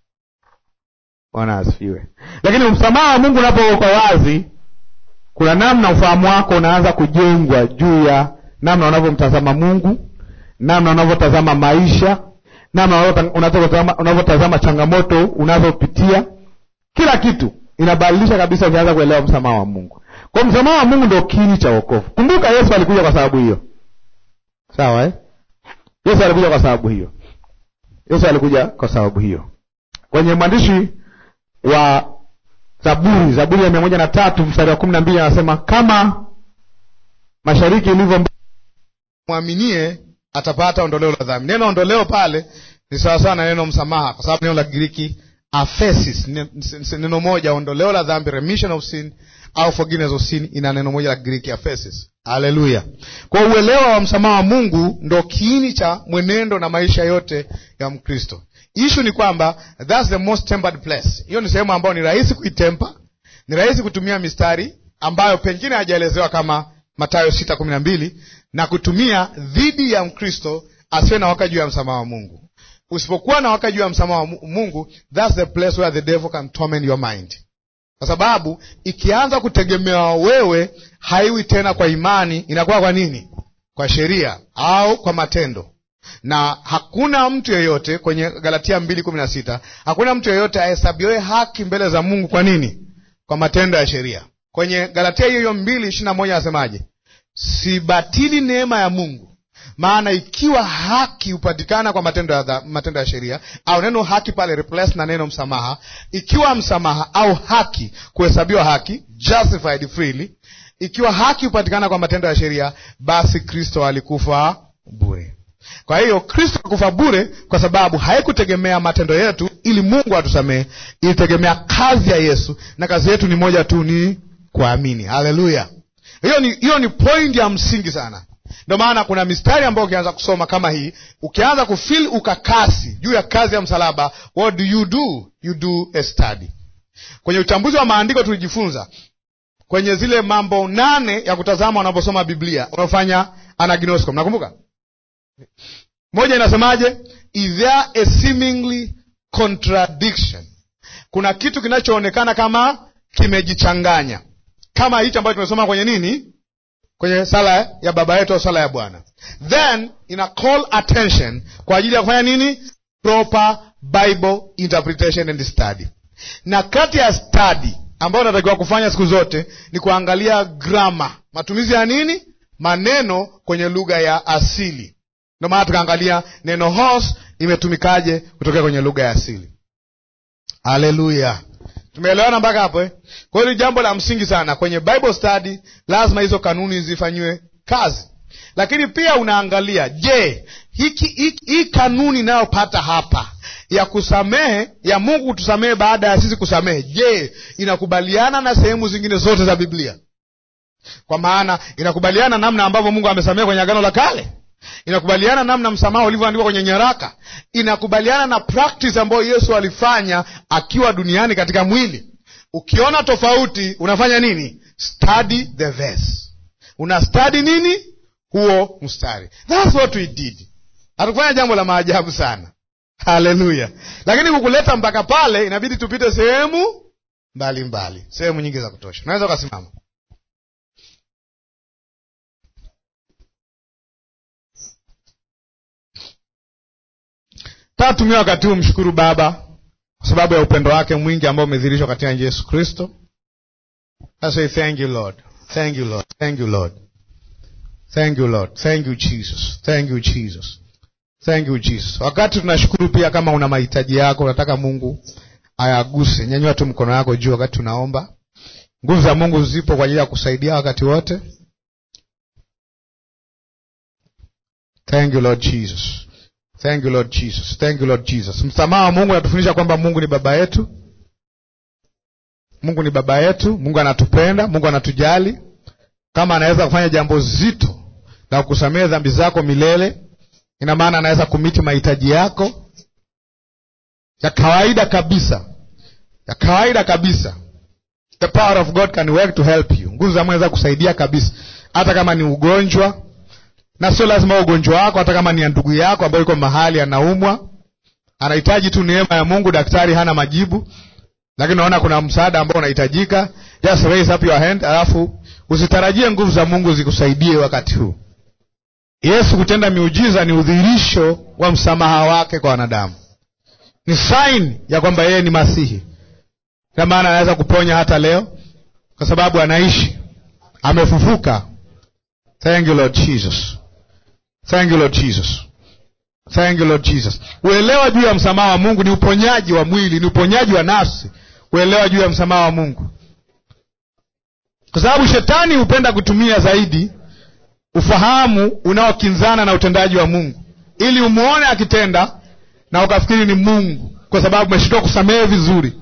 bwana asifiwe lakini msamaha wa mungu unapowekwa wazi kuna namna ufahamu wako unaanza kujengwa juu ya namna unavyomtazama mungu namna unavyotazama maisha namna unavyota- unavyotazama unavyotazama changamoto unazopitia kila kitu inabadilisha kabisa ukianza kuelewa msamaha wa mungu kwa msamaha wa mungu ndio kiini cha wokovu kumbuka yesu alikuja kwa sababu hiyo sawa eh? yesu alikuja kwa sababu hiyo yesu alikuja kwa sababu hiyo kwenye mwandishi wa zaburi zaburi ya mia moja na tatu mstari wa kumi na mbili anasema kama mashariki ilivyo mb- mwaminie atapata ondoleo la dhambi neno ondoleo pale ni sawasawa na neno msamaha kwa sababu neno la kigiriki aphesis ne- s- neno moja ondoleo la dhambi remission of sin au forgiveness of sin ina neno moja la kigiriki aphesis haleluya kwa uelewa wa msamaha wa mungu ndo kiini cha mwenendo na maisha yote ya mkristo ishu ni kwamba thats the most tempered place hiyo ni sehemu ambayo ni rahisi kuitempa ni rahisi kutumia mistari ambayo pengine hajaelezewa kama matayo sita kumi na mbili na kutumia dhidi ya mkristo asiwe na waka juu ya msamaha wa mungu usipokuwa na waka juu ya msamaha wa Mu- mungu thats the place where the devil can torment your mind kwa sababu ikianza kutegemewa wewe haiwi tena kwa imani inakuwa kwa nini kwa sheria au kwa matendo na hakuna mtu yeyote kwenye galatia mbili kumi na sita hakuna mtu yeyote ahesabiwe haki mbele za mungu kwa nini kwa matendo ya sheria kwenye galatia hiyo hiyo mbili ishiri na moja anasemaje sibatili neema ya mungu maana ikiwa haki hupatikana kwa matendo ya, dha- matendo ya sheria au neno haki pale replace na neno msamaha ikiwa msamaha au haki kuhesabiwa haki justified freely ikiwa haki hupatikana kwa matendo ya sheria basi kristo alikufa bure kwa hiyo kristo akufa bure kwa sababu haikutegemea matendo yetu ili mungu atusamehe ilitegemea kazi ya yesu na kazi yetu ni moja tu ni kuamini haleluya hiyo ni, hiyo ni point ya msingi sana ndio maana kuna mistari ambayo ukianza kusoma kama hii ukianza kufil ukakasi juu ya kazi ya msalaba what do you do you do a study kwenye uchambuzi wa maandiko tulijifunza kwenye zile mambo nane ya kutazama unaposoma biblia unaofanya anagnosko mnakumbuka moja inasemaje is there a seemingly contradiction kuna kitu kinachoonekana kama kimejichanganya kama hicho ambacho tumesoma kwenye nini kwenye sala ya baba yetu au sala ya bwana then ina call attention kwa ajili ya kufanya nini proper bible interpretation and study na kati ya study ambayo unatakiwa kufanya siku zote ni kuangalia grama matumizi ya nini maneno kwenye lugha ya asili ndio maana tukaangalia neno horse imetumikaje kutokea kwenye lugha ya asili haleluya tumeelewana mpaka hapo eh? kwa hiyo ni jambo la msingi sana kwenye bible study lazima hizo kanuni zifanyiwe kazi lakini pia unaangalia je hiki hiki- hii kanuni inayopata hapa ya kusamehe ya mungu kutusamehe baada ya sisi kusamehe je inakubaliana na sehemu zingine zote za biblia kwa maana inakubaliana namna ambavyo mungu amesamehe kwenye agano la kale inakubaliana namna msamaha ulivyoandikwa kwenye nyaraka inakubaliana na practice ambayo yesu alifanya akiwa duniani katika mwili ukiona tofauti unafanya nini study the verse una study nini huo mstari thats what we did hatukufanya jambo la maajabu sana haleluya lakini kukuleta mpaka pale inabidi tupite sehemu mbalimbali sehemu nyingi za kutosha unaweza ukasimama tatumia wakati huu mshukuru baba kwa sababu ya upendo wake mwingi ambao umedhihirishwa katika yesu kristo I say thank you lord thank you lord thank you lord thank you lord thank you jesus thank you jesus thank you jesus wakati tunashukuru pia kama una mahitaji yako unataka mungu ayaguse nyanyua tu mkono yako juu wakati tunaomba nguvu za mungu zipo kwa ajili ya kusaidia wakati wote thank you lord jesus thank you lord jesus thank you lord jesus msamaha wa mungu anatufundisha kwamba mungu ni baba yetu mungu ni baba yetu mungu anatupenda mungu anatujali kama anaweza kufanya jambo zito la kusamehe dhambi zako milele ina maana anaweza kumiti mahitaji yako ya kawaida kabisa ya kawaida kabisa the power of god can work to help you nguvu za mweza kusaidia kabisa hata kama ni ugonjwa na sio lazima ugonjwa wako hata kama ni ya ndugu yako ambayo yuko mahali anaumwa anahitaji tu neema ya mungu daktari hana majibu lakini unaona kuna msaada ambao unahitajika just raise up your hand alafu usitarajie nguvu za mungu zikusaidie wakati huu yesu kutenda miujiza ni udhihirisho wa msamaha wake kwa wanadamu ni sain ya kwamba yeye ni masihi na maana anaweza kuponya hata leo kwa sababu anaishi amefufuka thank you lord jesus thank you lord jesus thank you lord jesus uelewa juu ya msamaha wa mungu ni uponyaji wa mwili ni uponyaji wa nafsi uelewa juu ya msamaha wa mungu kwa sababu shetani hupenda kutumia zaidi ufahamu unaokinzana na utendaji wa mungu ili umwone akitenda na ukafikiri ni mungu kwa sababu umeshindwa kusamehe vizuri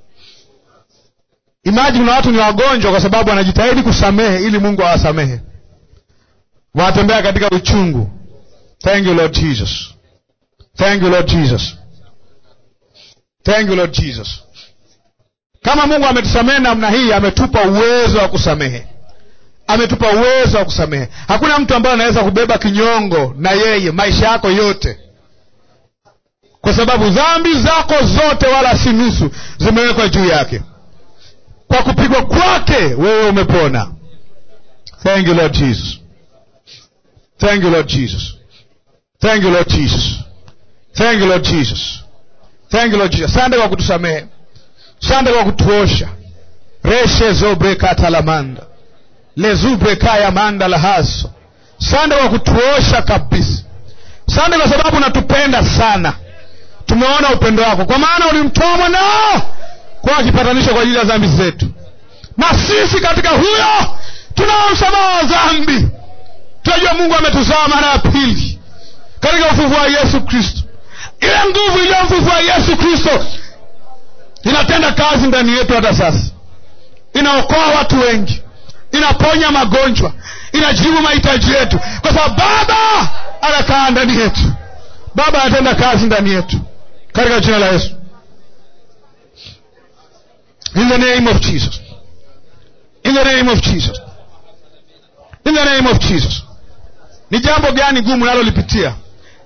imajini kuna watu ni wagonjwa kwa sababu wanajitahidi kusamehe ili mungu awasamehe wanatembea katika uchungu thank you lord jesus thank you lord jesus thank you lord jesus kama mungu ametusamehe namna hii ametupa uwezo wa kusamehe ametupa uwezo wa kusamehe hakuna mtu ambaye anaweza kubeba kinyongo na yeye maisha yako yote kwa sababu dhambi zako zote wala si nusu zimewekwa juu yake kwa kupigwa kwake wewe umepona thank you lord jesus thank you lord jesus thank you lord jesus thank you lord jesus thank you lord jesus sande kwa kutusamehe sande kwa kutuosha reshe zobrekatalamanda lezubrekaya manda lahaso sande kwa kutuosha kabisa sande kwa sababu unatupenda sana tumeona upendo wako kwa maana ulimtoa mwanao kwa kipatanisho kwa ajili ya dhambi zetu na sisi katika huyo tunao msamaha wa dhambi tunajua mungu ametuzaa mara ya pili katika ufufu wa yesu kristo ile nguvu iliyomfufua yesu kristo inatenda kazi ndani yetu hata sasa inaokoa watu wengi inaponya magonjwa inajibu mahitaji yetu kwa sababu baba anakaa ndani yetu baba anatenda kazi ndani yetu katika jina la yesu in the name of jesus in the name of jesus in the name of jesus ni jambo gani gumu unalolipitia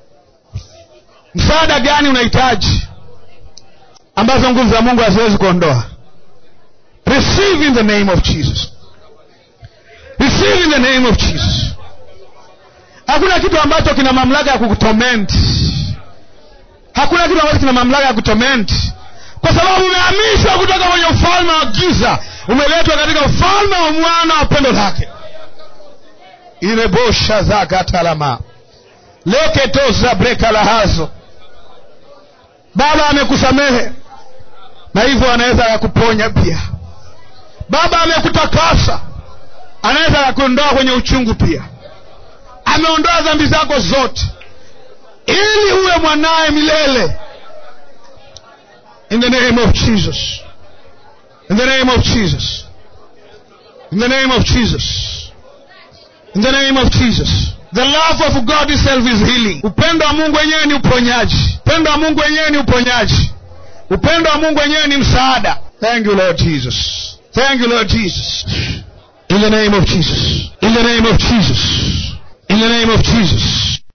msaada gani unahitaji ambazo nguvu za mungu haziwezi kuondoa receive in the name of jesus receive in the name of jesus hakuna kitu ambacho kina mamlaka ya kukutorment hakuna kitu ambacho kina mamlaka ya kutorment kwa sababu umehamishwa kutoka kwenye ufalme wa giza umeletwa katika ufalme wa mwana wa pendo lake irebosha zakatalama leketoza breka lahazo baba amekusamehe na hivyo anaweza akakuponya pia baba amekutakasa anaweza akakuondoa kwenye uchungu pia ameondoa dhambi zako zote ili uwe mwanaye milele in the name of jesus in the name of jesus in the name of jesus in the name of jesus the love of god itself is healing upendo wa mungu wenyewe ni uponyaji upendo wa mungu wenyewe ni uponyaji upendo wa mungu wenyewe ni msaada thank you lord jesus thank you lord jesus in the name of jesus in the name of jesus in the name of jesus